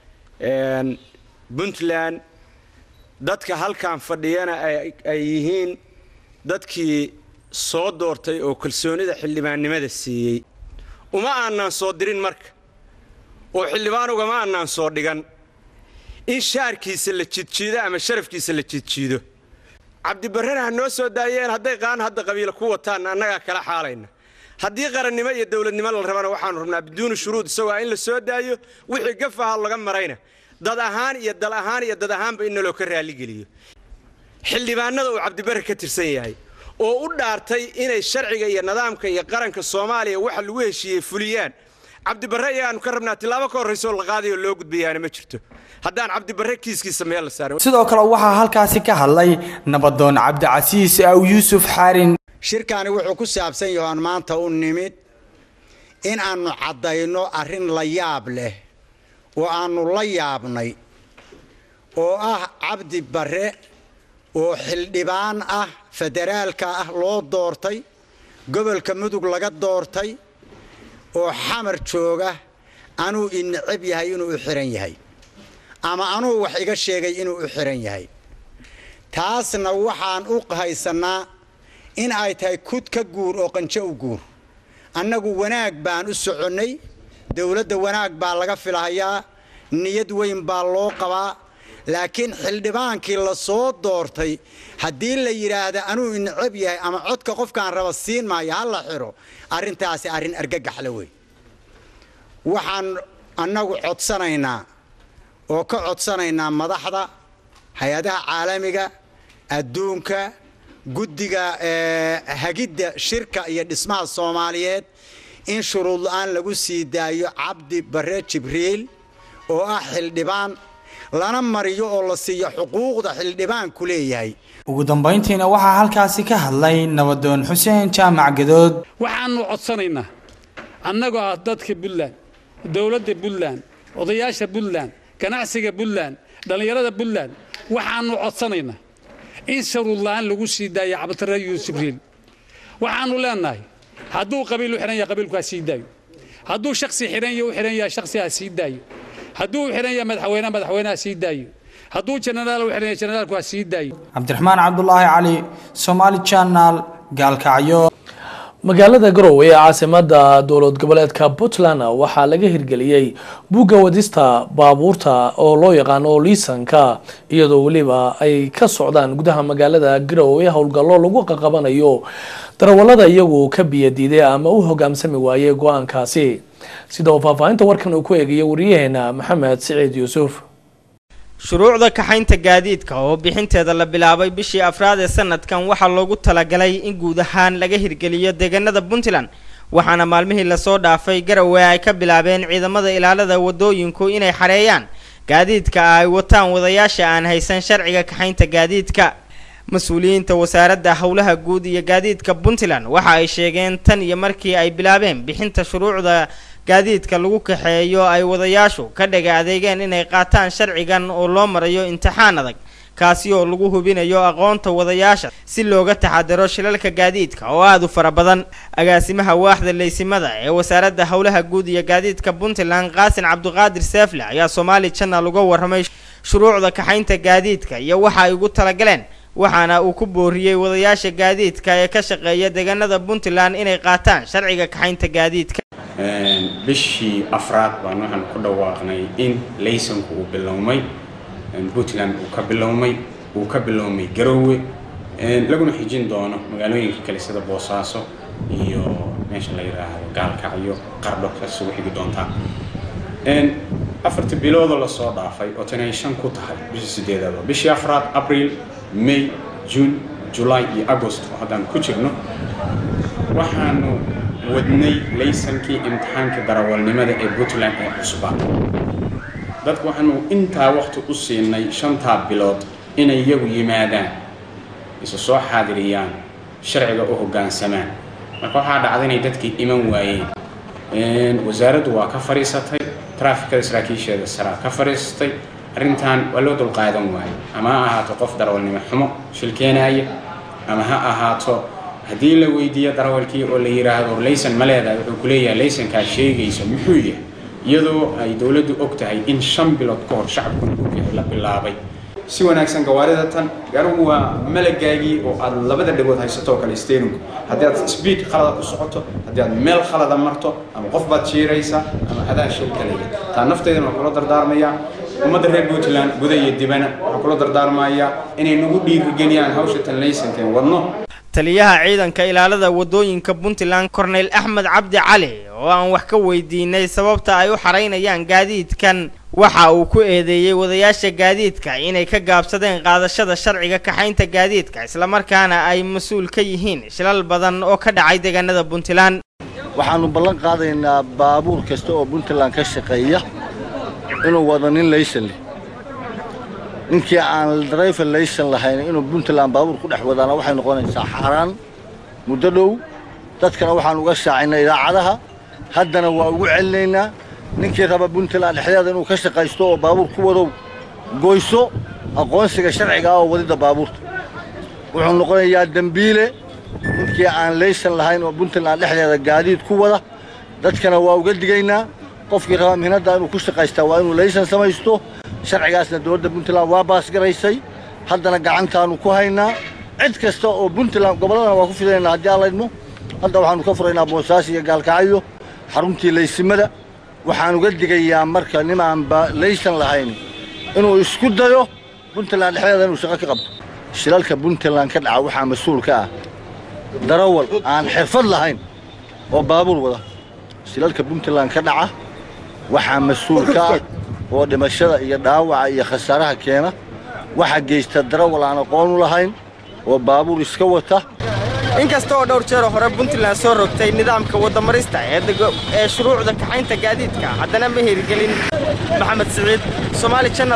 puntland dadka halkan fadhiyana ay yihiin dadkii soo doortay oo kalsoonida xildhibaannimada siiyey uma aanaan soo dirin marka oo xildhibaan ugama aanaan soo dhigan in shaarkiisa la jidjiido ama sharafkiisa la jidjiido cabdibarrena ha noo soo daayeen hadday qaan hadda qabiila ku wataanna annagaa kala xaalayna haddii qarannimo iyo dowladnimo la rabana waxaanu rabnaa biduuni shuruud isagoo in la soo daayo wixii gafaha laga marayna dad ahaan iyo dal ahaan iyo dad ahaanba in naloo ka raalligeliyo xildhibaanada uu cabdibarre ka tirsan yahay oo u dhaartay inay sharciga iyo nidaamka iyo qaranka soomaaliya waxa lagu heshiiyey fuliyaan cabdibarre ayaanu ka rabnaa tilaabo ka horrayso la qaadayo loo gudbayaana ma jirto haddaan cabdibarre kiiskiisa meel la saarin sidoo kale waxaa halkaasi ka hadlay nabadoon cabdicasiis aw yuusuf xaarin shirkaani wuxuu ku saabsan yahoon maanta u nimid in aannu caddayno arrin la yaab leh oo aannu la yaabnay oo ah cabdi barre oo xildhibaan ah federaalka ah loo doortay gobolka mudug laga doortay oo xamar jooga anuu i necab yahay inuu u xihan yahay ama anuu wax iga sheegay inuu u xihan yahay taasna waxaan u haysannaa in ay tahay kud ka guur oo qanjo u guur annagu wanaag baan u soconnay dowladda wanaag baa laga filahayaa niyad weyn baa loo qabaa laakiin xildhibaankii la soo doortay haddii la yidhaahda anuu necab yahay ama codka qofkaan raba siin maayo ha la xidho arrintaasi arrin argagaxle wey waxaan annagu codsanaynaa oo ka codsanaynaa madaxda hay-adaha caalamiga adduunka guddiga hagidda shirka iyo dhismaha soomaaliyeed in shuruud la-aan lagu sii daayo cabdi barre jibriil oo ah xildhibaan lana mariyo oo la siiyo xuquuqda xildhibaanku leeyahay ugu dambayntiina waxaa halkaasi ka hadlay nabadoon xuseen jaamac gadood waxaannu codsanaynaa annagoo ah dadka puntland dowladda puntland odayaasha puntland ganacsiga puntland dhallinyarada puntland waxaannu codsanaynaa in sharuud la-aan lagu sii daayo cabditarre yuusuf riil waxaannu leenahay hadduu qabiil u xidhan yahay qabiilku ha sii daayo hadduu shaksi xidhan yahay u xidhan yahay shaksi ha sii daayo hadduu u xidhan yahay madaxweyne madaxweyne ha sii daayo hadduu jenaraal u xidhan yahay jenaraalku ha sii daayo cabdiraxmaan cabdulaahi cali somaali channel gaalkacyo magaalada garowe ee caasimada dowlad goboleedka puntland waxaa laga hirgeliyey bugga wadista baabuurta oo loo yaqaano liisanka iyadoo weliba ay ka socdaan gudaha magaalada garowe howlgallo lagu qaqabanayo darawalada iyagu ka biyadiiday ama u hogaamsami waayey go-aankaasi sida uu faahfaahinta warkan uu ku eegaya wariyaheena maxamed siciid yuusuf shuruucda kaxaynta gaadiidka oo bixinteeda la bilaabay bishii afraad ee sanadkan waxaa loogu talagalay in guud ahaan laga hirgeliyo deegaanada puntland waxaana maalmihii lasoo dhaafay garowe ay ka bilaabeen ciidamada ilaalada wadooyinku inay xareeyaan gaadiidka ay wataan wadayaasha aan haysan sharciga kaxaynta gaadiidka mas-uuliyiinta wasaaradda howlaha guud iyo gaadiidka puntland waxa ay sheegeen tan iyo markii ay bilaabeen bixinta shuruucda gaadiidka lagu kaxeeyo ay wadayaashu ka dhaga adeegeen inay qaataan sharcigan oo loo marayo imtixaan adag kaasi oo lagu hubinayo aqoonta wadayaasha si looga taxadaro shilalka gaadiidka oo aada u fara badan agaasimaha waaxda leysimada ee wasaaradda howlaha guud iyo gaadiidka puntland qaasin cabdiqaadir seefle ayaa somaali channel uga warramay shuruucda kaxaynta gaadiidka iyo waxa ay ugu talagaleen waxaana uu ku booriyey wadayaasha gaadiidka ee ka shaqeeya deegaanada puntland inay qaataan sharciga kaxaynta gaadiidka bishii afraad baan waxaan ku dhawaaqnay in laysanku uu bilowmay puntland uu ka bilowmay uu ka bilowmay garoowe laguna xijin doono magaalooyinka kale sida boosaaso iyo meesha la yidhaahdo gaalkacyo qardho kaas ugu xigi doontaa afartii biloodoo lasoo dhaafay oo tan ay shan ku tahay bishii sideedaad waa bishii afraad abriil may june july iyo agost oo haddaan ku jirno waxaanu wadnay laysankii imtixaanka darawalnimada ee puntland ee cusbaa dadku waxaanu intaa waqti u siinay shantaa bilood inay iyagu yimaadaan isu soo xaadiriyaan sharciga u hoggaansamaan marka waxaa dhacda inay dadkii iman waayeen wasaaraddu waa ka fadhiisatay traafikada saraakiisheeda saraa ka fadhiisatay arrintan waa loo dulqaadan waayo ama ha ahaato qof darawalnimo xumo shilkeenaaya ama ha ahaato haddii la weydiiyo darawalkii oo la yidhaahdo laysan ma leedahay wuxuu ku leeyahay laysankaa sheegaysa muxuu yahay iyadoo ay dowladdu og tahay in shan bilood ka hor shacabkuna og yahay la bilaabay si wanaagsan gawaarida tan gaarigu waa malagaagii oo aad labada dhagood haysato oo kale steerinku haddii aad speed khalada ku socoto haddii aad meel khalada marto ama qof baad jiiraysa ama adaa shil kaleya taa nafteedana waa kula dardaarmayaa ummadda reer puntland guda iyo dibana waxaa kula dardaarmayaa inay nagu dhiirigeliyaan hawsha tan laysankeen wadno taliyaha ciidanka ilaalada wadooyinka puntland korneyl axmed cabdi cali oo aan wax ka weydiinay sababta ay u xaraynayaan gaadiidkan waxa uu ku eedeeyey wadayaasha gaadiidka inay ka gaabsadeen qaadashada sharciga kaxaynta gaadiidka islamarkaana ay mas-uul ka yihiin shilal badan oo ka dhacay deegaanada puntland waxaannu ballan qaadaynaa baabuur kasta oo puntland ka shaqeeya inuu wado nin laysan leh ninkii aan driver laysan lahayn inuu puntland baabuur ku dhex wadaana waxay noqonaysaa xaaraan muddo dhow dadkana waxaan uga shaacinay idaacadaha haddana waa ugu celinaynaa ninkii raba puntland dhexdeeda inuu ka shaqaysto oo baabuur ku wadow goyso aqoonsiga sharciga ah oo wadidda baabuurta wuxuu noqonayaa dembiile ninkii aan laysan lahayn oo puntland dhexdeeda gaadiid ku wada dadkana waa uga digaynaa qofkii raba mihnadda inuu ku shaqaystaa waa inuu laysan samaysto sharcigaasna dowladda puntland waa baasgaraysay haddana gacantaannu ku haynaa cid kasta oo puntland gobolladana waa ku fidaynaa haddii aan laydmo hadda waxaannu ka furaynaa boosaaso iyo gaalkacyo xaruntii laysimada waxaan uga digayaa marka nin aan laysan lahayn inuu isku dayo puntland dhexdeeda inuu shaqo ka qabto shilalka puntland ka dhaca waxaa mas-uul ka ah darawal aan xirfad lahayn oo baabuur wada shilalka puntland ka dhaca waxaa mas-uul ka ah oo dhimashada iyo dhaawaca iyo khasaaraha keena waxaa geysta darawal aan aqoon u lahayn oo baabuur iska wata inkasta oo dhowr jeer hore puntland soo rogtay nidaamka wadamarista ee shuruucda kaxaynta gaadiidka haddana ma hirgelin maxamed siciid somaali channel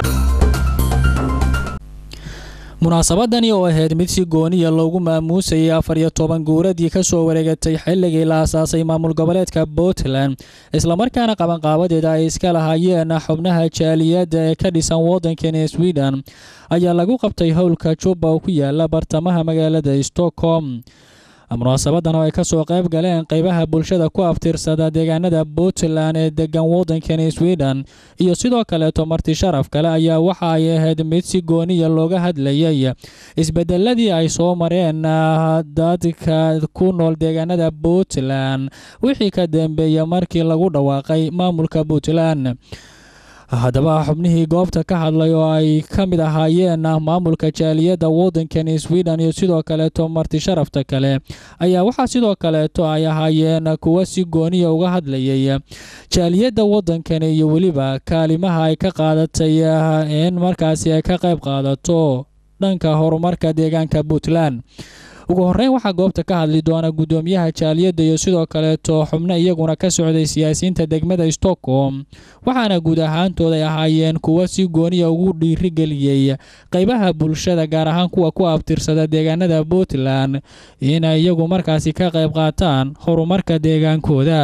munaasabadani oo ahayd mid si gooniya loogu maamuusayay afar iyo toban guuradii ka soo wareegatay xilligii la asaasay maamul goboleedka puntland islamarkaana qabanqaabadeeda ay iska lahaayeen xubnaha jaaliyadda ee ka dhisan waddankani sweden ayaa lagu qabtay howlka jubba oo ku yaala bartamaha magaalada stockholm munaasabadan oo ay kasoo qayb galeen qeybaha bulshada ku aftirsada deegaanada puntland ee degan waddankani sweden iyo sidoo kaleeto marti sharaf kale ayaa waxa ay ahayd mid si gooniya looga hadlayay isbedeladii ay soo mareen dadka ku nool deegaanada puntland wixii ka dambeeya markii lagu dhawaaqay maamulka puntland haddaba xubnihii goobta ka hadlay oo ay ka mid ahaayeen maamulka jaaliyadda waddankani sweden iyo sidoo kaleeto marti sharafta kale ayaa waxaa sidoo kaleeto ay ahaayeen kuwo si gooniya uga hadlayay jaaliyadda waddankani iyo weliba kaalimaha ay ka qaadatay in markaasi ay ka qayb qaadato dhanka horumarka deegaanka puntland ugu horeyn waxaa goobta ka hadli doona guddoomiyaha jaaliyadda iyo sidoo kaleeto xubno iyaguna ka socday siyaasiyiinta degmada stockholm waxaana guud ahaantooda ay ahaayeen kuwo si gooniya ugu dhiirigeliyey qeybaha bulshada gaar ahaan kuwa ku abtirsada deegaanada puntland inay iyagu markaasi ka qayb qaataan horumarka deegaankooda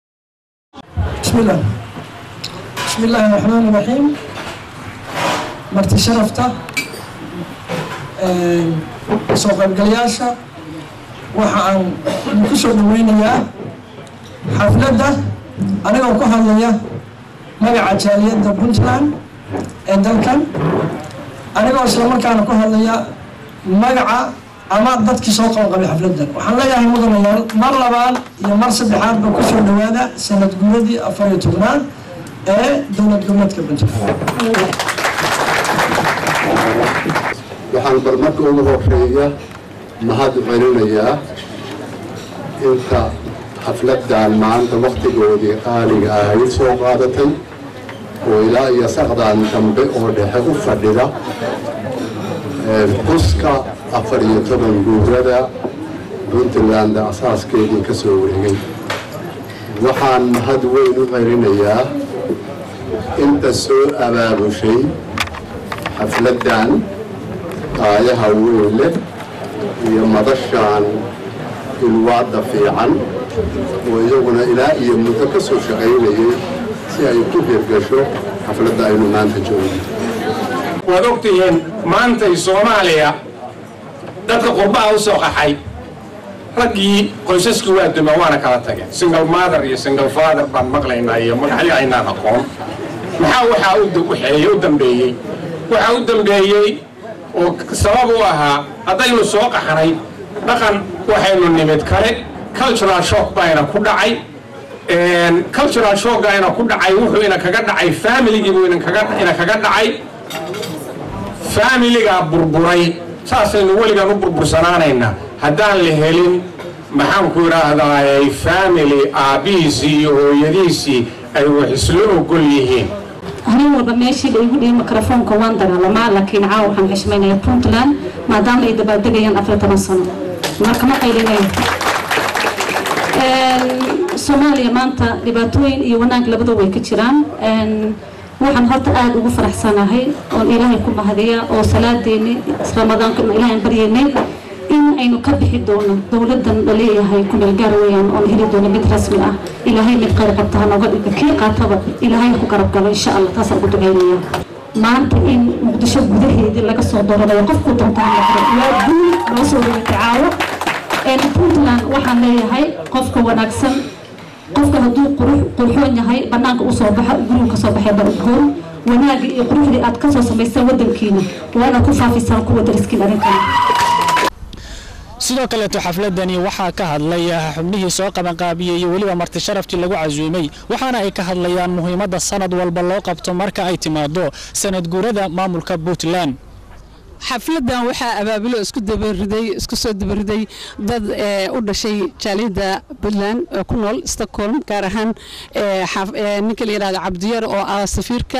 بسم الله بسم الله الرحمن الرحيم marti sharafta soo qaybgalayaasha waxa aan ku soo dhaweynayaa xafladda anigoo ku hadlaya magaca jaaliyadda puntland ee dalkan anigoo islamarkaana ku hadlaya magaca ama dadkii soo qabanqabay xafladdan waxaan leeyahay mudanayaal mar labaad iyo mar saddexaad ba kusoo dhawaada sanad guuradii afar iyo tobnaad ee dowlad goboleedka puntland waxaan bal marka ugu horeeya mahad celinayaa inta xafladdan maanta wakhtigoodii qaaliga ahayd soo qaadatay oo ilaa iyo saqdan dambe oo dhexe u fadhida xuska afar iyo toban guurada puntland asaaskeedii ka soo wareegay waxaan mahad weyn u celinayaa inta soo abaabushay xafladdan aayaha weyn leh iyo madashaan ilwaadda fiican oo iyaguna ilaa iyo muddo ka soo shaqaynayay si ay ku hirgasho xafladda aynu maanta joogno waad ogtihiin maantay soomaaliya dadka qurbaha u soo qaxay raggii qoysaskii waa duma waana kala tageen single mother iyo single father baan maqlaynaa iyo magacyo aynaan aqoon maxaa waxaa u waxeeye u dambeeyey waxaa u dambeeyey oo sabab u ahaa haddaynu soo qaxnay dhaqan waxaynu nimid kale cultural shock bayna ku dhacay cultural shock ayna ku dhacay wuxuu ina kaga dhacay familigiibuu ina kaga dhacay familigaa burburay saasaynu weligaan u burbursanaanaynaa haddaan la helin maxaanku idhaahdaa family aabbihiisii iyo hooyadiisii ay wax isla ogol yihiin habeen walba meeshii la igu dhiyay mikrofoonka waan dagaalamaa laakiin caawa waxaan xishmaynayaa puntland maadaama ay dabaaldegayaan afar toban sano marka ma qaylinayo soomaaliya maanta dhibaatooyin iyo wanaag labada way ka jiraan waxaan horta aada ugu faraxsanahay oon ilaahay ku mahadiya oo salaadeeni ramadaanka ilaahay baryeynay in aynu ka bixi doono dowladan la leeyahay kumeel gaar weeyaan oon heli doono mid rasmi ah ilaahay mid qayr qabta ha nooga dhiga kii qaataba ilaahay ku garab galo insha allah taasaan ku ducaynaya maanta in muqdisho gudaheedii laga soo dooranayo qofku doontaa waa guul loo soo wareegtay caawo puntland waxaan leeyahay qofka wanaagsan qofka hadduu qurxoon yahay banaanka usoo baxo gurigu kasoo baxay bargoon wanaagii iyo quruxdii aad kasoo samaysaan wadankiina waa inaad ku faafisaan kuwa dariskiin arrinkan sidoo kaleeto xafladani waxaa ka hadlay xubnihii soo qabanqaabiyey iyo weliba marti sharaftii lagu casuumay waxaana ay ka hadlayaan muhiimadda sanad walba loo qabto marka ay timaado sanad guurada maamulka puntland xafladan waxaa abaabulo isku dabariday isku soo dabariday dad u dhashay jaaliyadda puntland oo ku nool stockholm gaar ahaan ninka la yidhahdo cabdiyar oo ah safiirka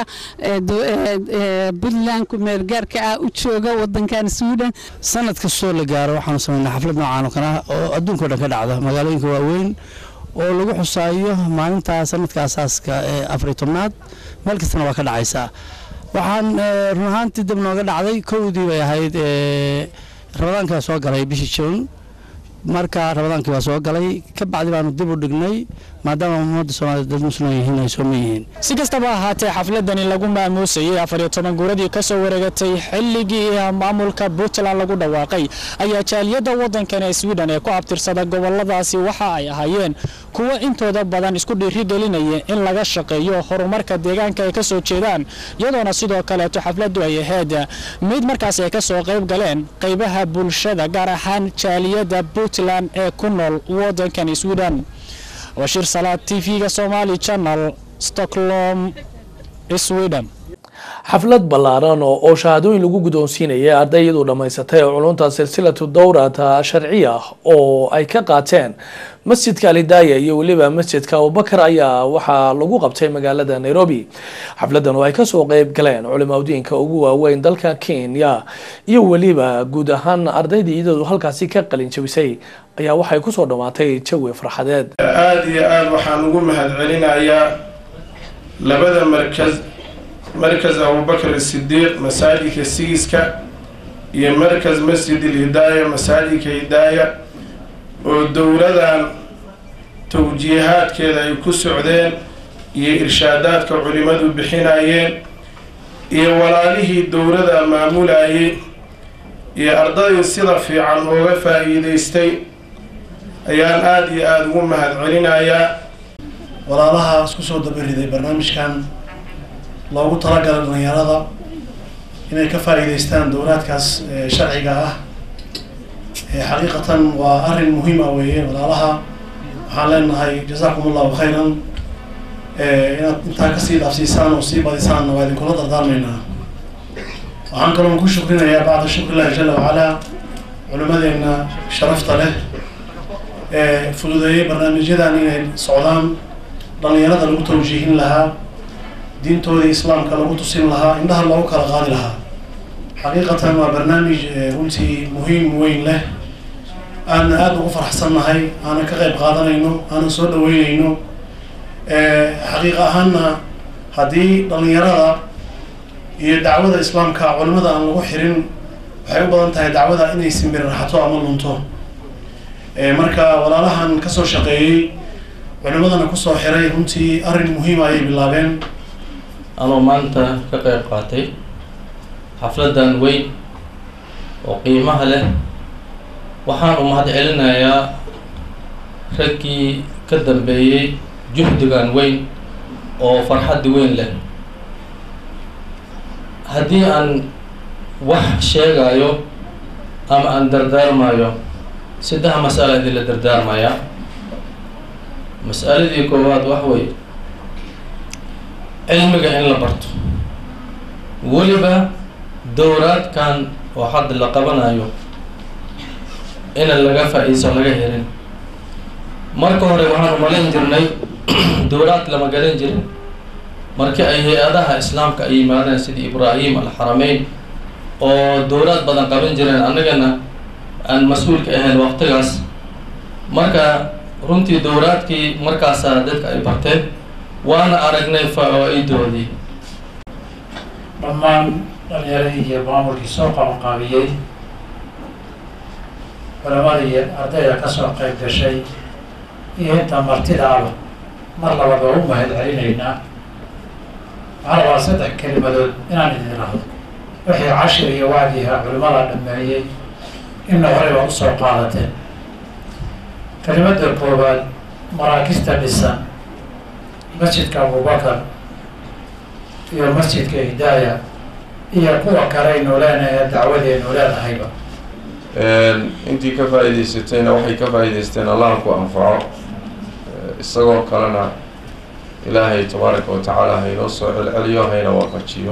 puntland kumeel gaarka ah u jooga wadankan sweden sanad kastoo la gaaro waxaanu samaynaa xaflad noocaan oo kale ah oo adduunka o dhan ka dhacda magaalooyinka waaweyn oo lagu xusaayo maalinta sanadka asaaska ee afariy tobnaad meel kastana waa ka dhacaysaa waxaan run ahaantii dib nooga dhacday kowdii bay ahayd ramadaankaa soo galay bishii juun marka ramadaankii baa soo galay ka bacdi baanu dib u dhignay maadaama ummadda soomaaliyed dad muslim yihiin ay sooma yihiin si kastaba ahaatee xafladani lagu maamuusayay afar iyo toban guuradii ka soo wareegatay xilligii maamulka puntland lagu dhawaaqay ayaa jaaliyadda waddankan ee sweden ee ku abtirsada goboladaasi waxa ay ahaayeen kuwo intooda badan isku dhiirigelinaya in laga shaqeeyo horumarka deegaanka ay ka soo jeedaan iyadoona sidoo kaleeto xafladdu ay ahayd mid markaas ay ka soo qayb galeen qaybaha bulshada gaar ahaan jaaliyadda puntland ee ku nool waddankan sweden washiir salaad t v-ga somali channel stockholm sweden xaflad ballaaran oo shahaadooyin lagu guddoonsiinayay ardayyadu dhammaysatay culunta silsilatu dowrata sharciya oo ay ka qaateen masjidka alidaaya iyo weliba masjidka abubakar ayaa waxaa lagu qabtay magaalada nairobi xafladan oo ay kasoo qeyb galeen culimaudiinka ugu waaweyn dalka kenya iyo weliba guud ahaan ardaydii iyadoodu halkaasi ka qalin jabisay ayaa waxay kusoo dhammaatay jawi farxadeed aada iyo aada waxaan ugu mahadcelinayaa labada markas markas abubakar sidiiq masaajidka sigiska iyo markas masjid ilhidaaya masaajidka hidaaya oo dowladan tawjiihaadkeeda ay ku socdeen iyo irshaadaadka culimmadu bixinayeen iyo walaalihii dowladda maamulayay iyo ardaydii sida fiican ooga faa'iidaystay ayaan aada iyo aada ugu mahad celinayaa walaalaha isku soo dabariday barnaamijkan loogu talagalay dhalinyarada inay ka faa'iidaystaan dowlaadkaas sharciga ah xaqiiqatan waa arrin muhiim ah weeye walaalaha waxaan leenahay jazaakum allahu khayran inaad intaa kasii dhaafsiisaan oo sii badisaanna waa idinkula dardaarmaynaa waxaan kaloon ku shukrinayaa bacda shukrillahi jala wacalaa culimadeenna sharafta leh ee fududeeyey barnaamijyadan inay socdaan dhalinyarada lagu tawjiihin lahaa diintooda islaamka lagu tusin lahaa indhaha loogu kala qaadi lahaa xaqiiqatan waa barnaamij runtii muhiim weyn leh aadna aada ugu faraxsannahay aanan ka qayb qaadanayno aanan soo dhaweynayno xaqiiq ahaanna haddii dhalinyarada iyo dacwada islaamka culimada aan lagu xirin waxay u badan tahay dacwada inay simbiriraxato ama lunto marka walaalahan kasoo shaqeeyey culimadana kusoo xiray runtii arrin muhiima ayay bilaabeen anoo maanta ka qayb qaatay xafladan weyn oo qiimaha leh waxaan u mahad celinayaa raggii ka dambeeyey juhdigan weyn oo farxaddi weyn leh haddii aan wax sheegayo ama aan dardaarmayo saddex mas'ala idinla dardaarmaya mas'aladii koowaad wax wey cilmiga in la barto weliba dowraadkan oo hadda la qabanayo inan laga faa-iiso laga helin marka hore waxaan umalayn jirnay dowraad lama garan jirin markii ay hay-adaha islaamka ay yimaadeen sidii ibraahim alxarameyn oo dowlaad badan qaban jireen annagana aan mas-uulka ahayn waqtigaas marka runtii dowlaadkii markaasaa dadka ay barteen waana aragnay faa-iidoodii dhammaan dhalinyaradii iyo maamulkii soo qabanqaabiyey culamadii iyo ardayda kasoo qayb gashay iyo inta martidaaba mar lababa u mahad celinaynaa waxaan rabaa saddex kelimadood inaan idin idhaahdo wixii cashir iyo wacdiha culimada dhameeyey inna horey baad usoo qaadateen kelimada koowaad maraakista dhisan masjidka abubakar iyo masjidka hidaaya iyo kuwa kaleynu leenahay dacwadeynu leenahayba intii ka faa'iidaysatayna waxay ka faa'iidaysteen allah ku anfaco isagoo kalena ilaahay tabaaraka wa tacaala haynoo soo celceliyo hayna waafajiyo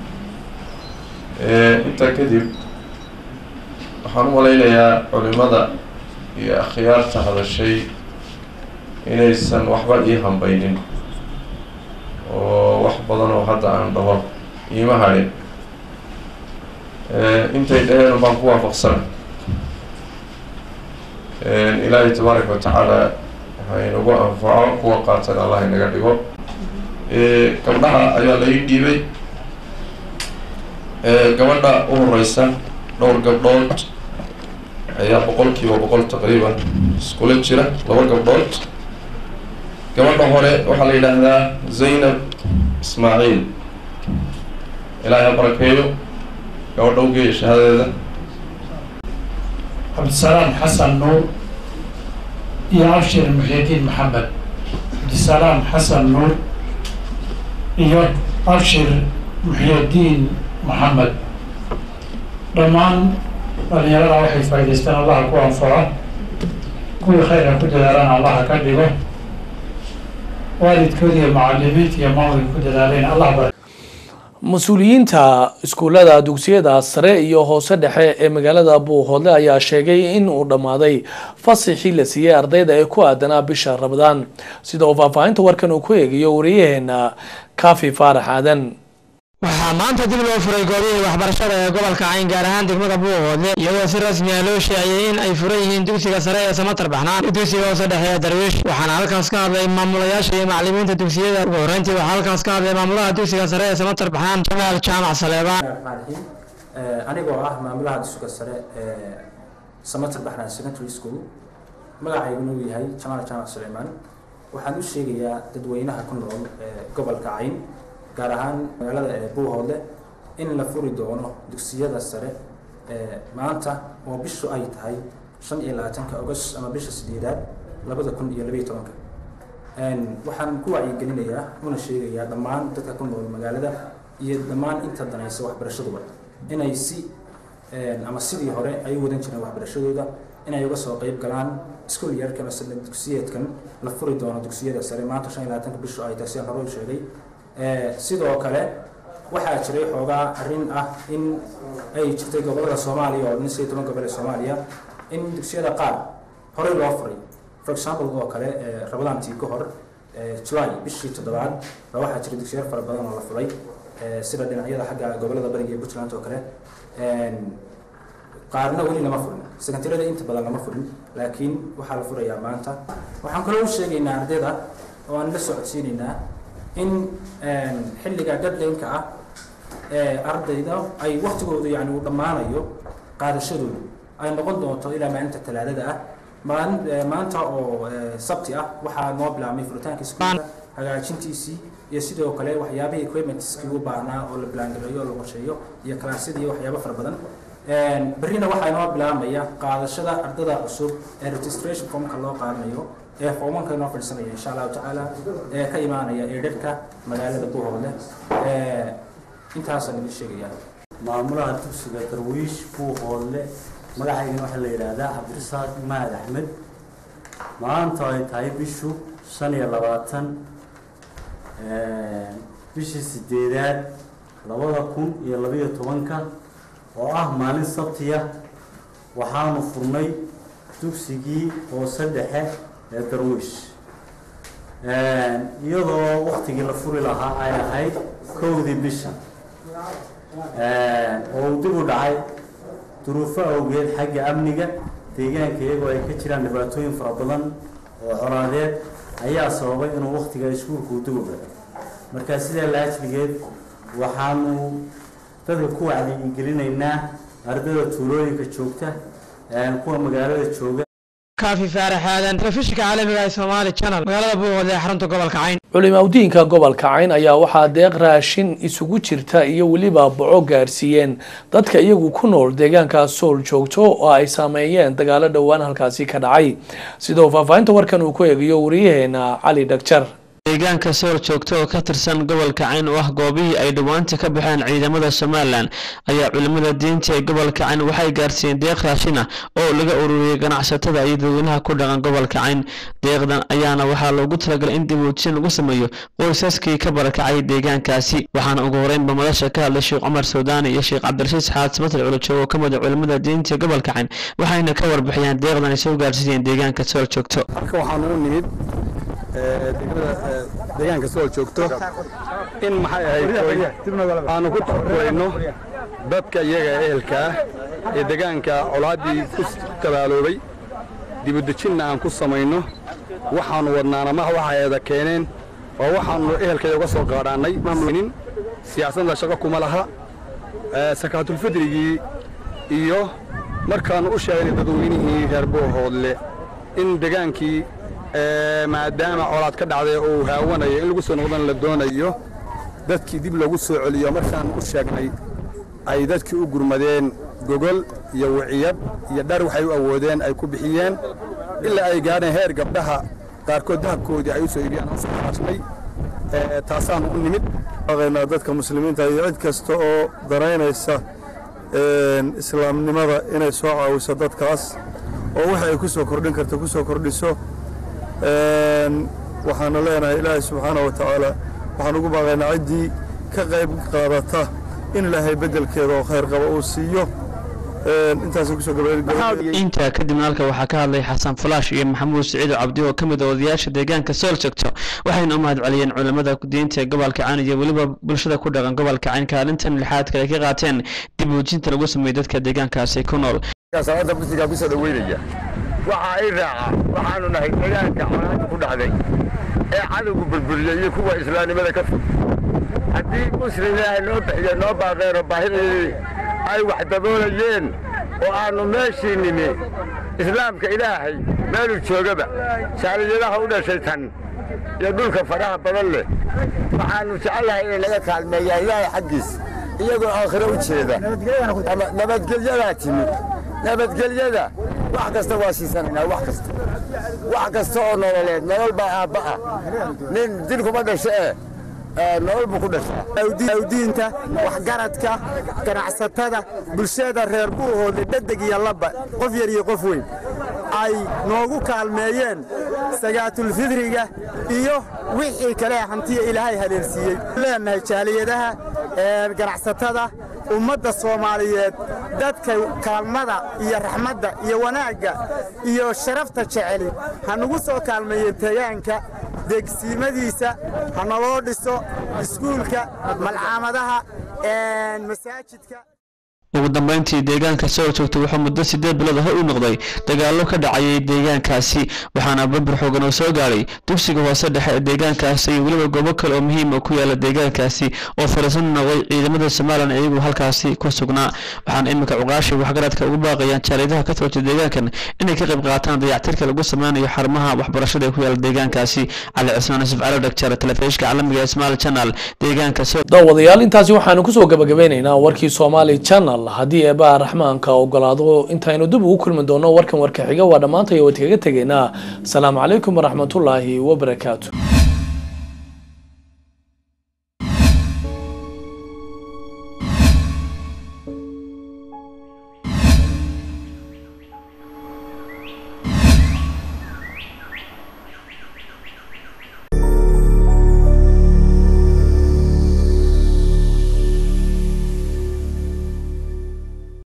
intaa kadib waxaan u malaynayaa culimada iyo akhyaarta hadashay inaysan waxba ii hambaynin oo wax badan oo hadda aan dhaho iima hadhin intay dhaheen baan ku waafaqsana ilaahay tabaaraka wa tacaala haynagu anfaco kuwa qaatan allah inaga dhigo gabdhaha ayaa la ii dhiibay gabadha u horeysa dhowr gabdhood ayaa boqolkiiba boqol taqriiban iskula jira laba gabdhood gabadha hore waxaa la yidhaahdaa zaynab ismaaciil ilaahay ha barakeeyo gabadha ugeeya shahaadadeeda cabdisalaam xasan nuur iyo abshir muxiidiin maxamed cabdisalaam xasan nuur iyo abshir muxyidiin maxamed dhammaan dhalinyarada waxay faa'idaysteen allaha ku anfaco kuwii khayrka ku dadaalana allaha ka dhigo waalidkood iyo macalimiinta iyo maamulka ku dadaaleen allah bar mas-uuliyiinta iskuullada dugsiyada sare iyo hoose dhexe ee magaalada buuhoodle ayaa sheegay in uu dhammaaday fasixii la siiyey ardayda ee ku aadanaa bisha ramadaan sida uu faahfaahinta warkan uu ku eegayo wariyaheena kaafi faarax aadan waxaa maanta dib loo furay goobihii waxbarashada ee gobolka cayn gaar ahaan degmada buuhoodle iyadoo si rasmi ah loo sheeciyey in ay furan yihiin dugsiga sare ee samatar baxnaan dugsiga hoose dhexe ee darwiish waxaana halkaas ka hadlay maamulayaasha iyo macalimiinta dugsiyada ugu horreyntii waxaa halkaas ka hadlay maamulaha dugsiga sare ee samatar baxnaan jamaal jaamac saleebaan anigoo ah maamulaha dugsiga sare ee samatar baxnaan secondary school magacayguna uu yahay jamaal jaamac suleymaan waxaan u sheegayaa dadweynaha ku nool ee gobolka cayn gaar ahaan magaalada ee buuhoodle in la furi doono dugsiyada sare ee maanta oo bishu ay tahay shan iyo labaatanka agost ama bisha sideedaad labada kun iyo labayo tobanka waxaan ku wacyigelinayaa una sheegayaa dhammaan dadka ku nool magaalada iyo dhammaan inta danaysa waxbarashaduba inay si ama sidii hore ay u wadan jireen waxbarashadooda inay uga soo qayb galaan iskuol yarka masala dugsiyeedkan la furi doono dugsiyada sare maanta shan iyo labaatanka bishu ay tahay sidaan hore u sheegay sidoo kale waxaa jiray xoogaa arrin ah in ay jirtay gobolada soomaaliya oo dhan siyo toban gobol ee soomaaliya in dugsiyada qaar horey loo furay for example oo kale rabadaantii ka hor july bishii toddobaad baa waxaa jiray dugsiyaal fara badan oo la furay sida dhinacyada xagga gobolada bariga iyo puntland oo kale qaarna weli lama furin sekantirada inta badan lama furin laakiin waxaa la furayaa maanta waxaan kaloo u sheegaynaa ardayda oo aan la socodsiinaynaa in xilliga deadline-ka ah ee ardayda ay waktigoodu yani uu dhammaanayo qaadashadoodu ay noqon doonto ilaa maalinta talaadada ah maalin maanta oo sabti ah waxaa noo bilaabmay furitaanka iskuulka hagaajintiisii iyo sidoo kale waxyaabihii equipmentskii u baahnaa oo la bilaangareeyo oo la qorsheeyo iyo kalaasyada iyo waxyaabo fara badan berrina waxaa inoo bilaabmaya qaadashada ardada cusub ee registration formka loo qaadanayo ee foomanka inoo fadhiisanaya insha allahu tacaala ee ka imaanaya eedharka magaalada buhoole intaasaan idin sheegaya maamulaha dugsiga darwiish buuhoodle magacaygana waxaa la yidhaahdaa cabdirasaaq mahad axmed maanta ay tahay bishu shan iyo labaatan bishii sideedaad labada kun iyo labayo tobanka oo ah maalin sabtiya waxaanu furnay dugsigii hoose dhexe ee darwiish iyadoo waktigii la furi lahaa ay ahayd kowdii bisha oo uu dib u dhacay duruufo awgeed xagga amniga deegaanka iyagoo ay ka jiraan dhibaatooyin fara badan oo colaadeed ayaa sababay inuu waktiga iskuulku dib u dhaco marka sidaa laajligeed waxaanu dadka ku wacyigelinaynaa ardada tuulooyinka joogta kuwa magaalada jooga kaafi faarax aadan telefishinka caalamiga ee soomaali channel magaalada buuqood ee xarunta gobolka cayn culimawdiinka gobolka cayn ayaa waxaa deeq raashin isugu jirta iyo weliba boco gaarsiiyeen dadka iyagu ku nool deegaanka sool joogto oo ay saameeyeen dagaalo dhowaan halkaasi ka dhacay sidoo faahfaahinta warkan uu ku eegayo wariyaheena cali dhagjar deegaanka sool joogto oo ka tirsan gobolka cayn oo ah goobihii ay dhowaanta ka baxeen ciidamada somalilan ayaa culimada diinta ee gobolka cayn waxay gaarsiiyeen deeq raashin ah oo laga ururiyey ganacsatada iyo dadweynaha ku dhaqan gobolka cayn deeqdan ayaana waxaa loogu talagalay in dibuujin lagu sameeyo qoysaskii ka barakacay deegaankaasi waxaana ugu horeynba madasha ka hadlay sheekh cumar sawdaani iyo sheekh cabdirashiid saxaad samatal culajoog oo ka mid a culimada diinta ee gobolka cayn waxayna ka warbixiyeen deeqdan ay soo gaarsiiyeen deegaanka sool joogto deegaanka sool joogto in maxay ahayd aanu ku tukulayno dadka iyaga ehelka ah ee deegaanka colaaddii ku tabaaloobay dibudejinna aan ku samayno waxaannu wadnaana maha waxaeeda keeneen oo waxaannu ehelkaya uga soo qaadhaannay maamulnin siyaasadda shaqo kuma laha sakaatulfidrigii iyo markaannu u sheegnay dadweynihii reer boohoodle in degaankii maadaama colaad ka dhacday oo uu haawanayo in lagu soo noqdana la doonayo dadkii dib loogu soo celiyo markaan u sheegnay ay dadkii u gurmadeen gogol iyo wiciyad iyo dhar waxay u awoodeen ay ku bixiyeen ilaa ay gaadheen heer gabdhaha qaarkood dahabkoodii ay u soo iibiyaan aan soo xaashnay taasaanu u nimid dadka muslimiinta iyo cid kasta oo danaynaysa islaamnimada inay soo caawiso dadkaas oo waxa ay ku soo kordhin karta ku soo kordhiso waxaana leenahay ilaahay subxaana wa tacaala waxaan ugu baaqaynaa ciddii ka qayb qaadata in ilaahay beddelkeeda oo khayr qaba uu siiyo intaasaan kusoo intaa kadibna halka waxaa ka hadlay xasan falaash iyo maxamuud siciido cabdi oo ka mid a odayaasha deegaanka sool joogto waxayna u mahad celiyeen culimada diinta ee gobolka cayn iyo weliba bulshada ku dhaqan gobolka cayn kaalintan lixaad kale ka qaateen dib uujinta lagu sameeyey dadka deegaankaasi ku nool salaada musiga kusoo dhaweynaya waxaa i raaca waxaanu nahay deegaanka colaadda ku dhacday ee cadowgu burburiyey iyo kuwa islaamnimada ka fog haddii muslim ilaahay noo bixiyo noo baaqeenoo baahidii ay wax daboolayeen oo aannu meeshii nimi islaamka ilaahay meeluu joogaba shaaliyadaha u dhashay tan iyo dhulka faraha badan leh waxaannu jecelnahay inay naga kaalmeeyaan ilaahay xaggiis iyagoo aakhiro u jeeda ama nabadgelyadaa timid nabadgelyada wax kasta waa siisanaynaa wax kasta wax kasta oo nololeed nolol baa aabba ah nin dil kuma dhasho ee nolol buu ku dhashaa awdiinta waxgaradka ganacsatada bulshada reer buuhoodle dhedeg iyo laba qof yar iyo qof weyn ay noogu kaalmeeyeen sagaatulfidriga iyo wixii kale hantiya ilaahay haleelsiiyey leenahay jaaliyadaha ganacsatada ummadda soomaaliyeed dadka kaalmada iyo raxmadda iyo wanaagga iyo sharafta jeceli ha nagu soo kaalmeeyeen deegaanka degsiimadiisa ha naloo dhiso iskuulka malcaamadaha masaajidka ugu dambeyntii deegaanka soo joogtay wuxuu muddo sideed bilood hor u noqday dagaallo ka dhacayay deegaankaasi waxaana bambir xoogan oo soo gaadhay dugsiga hoose dhexe ee deegaankaasi iyo weliba goobo kale oo muhiim ku yaala deegaankaasi oo fariisan noqday ciidamada somalilan iyagu halkaasi ku sugnaa waxaana iminka cuqaashi waxgaradka ugu baaqayaan jaaliyadaha ka tabata deegaankan inay ka qayb qaataan dayactirka lagu sameynayo xarumaha waxbarashada ee ku yaala deegaankaasi cali cismaan yusuf cali dhagjar telefishka caalamiga ee smaal channel deegaanka soo daawadayaal intaasi waxaanu kusoo gabagabeynaynaa warkii soomaali channel haddii eebaa raxmaanka ogolaado intaynu dib ugu kulmi doono warkan warka xiga waa dhammaantay waad kaga tegaynaa asalaamu calaykum waraxmatullaahi wabarakaatu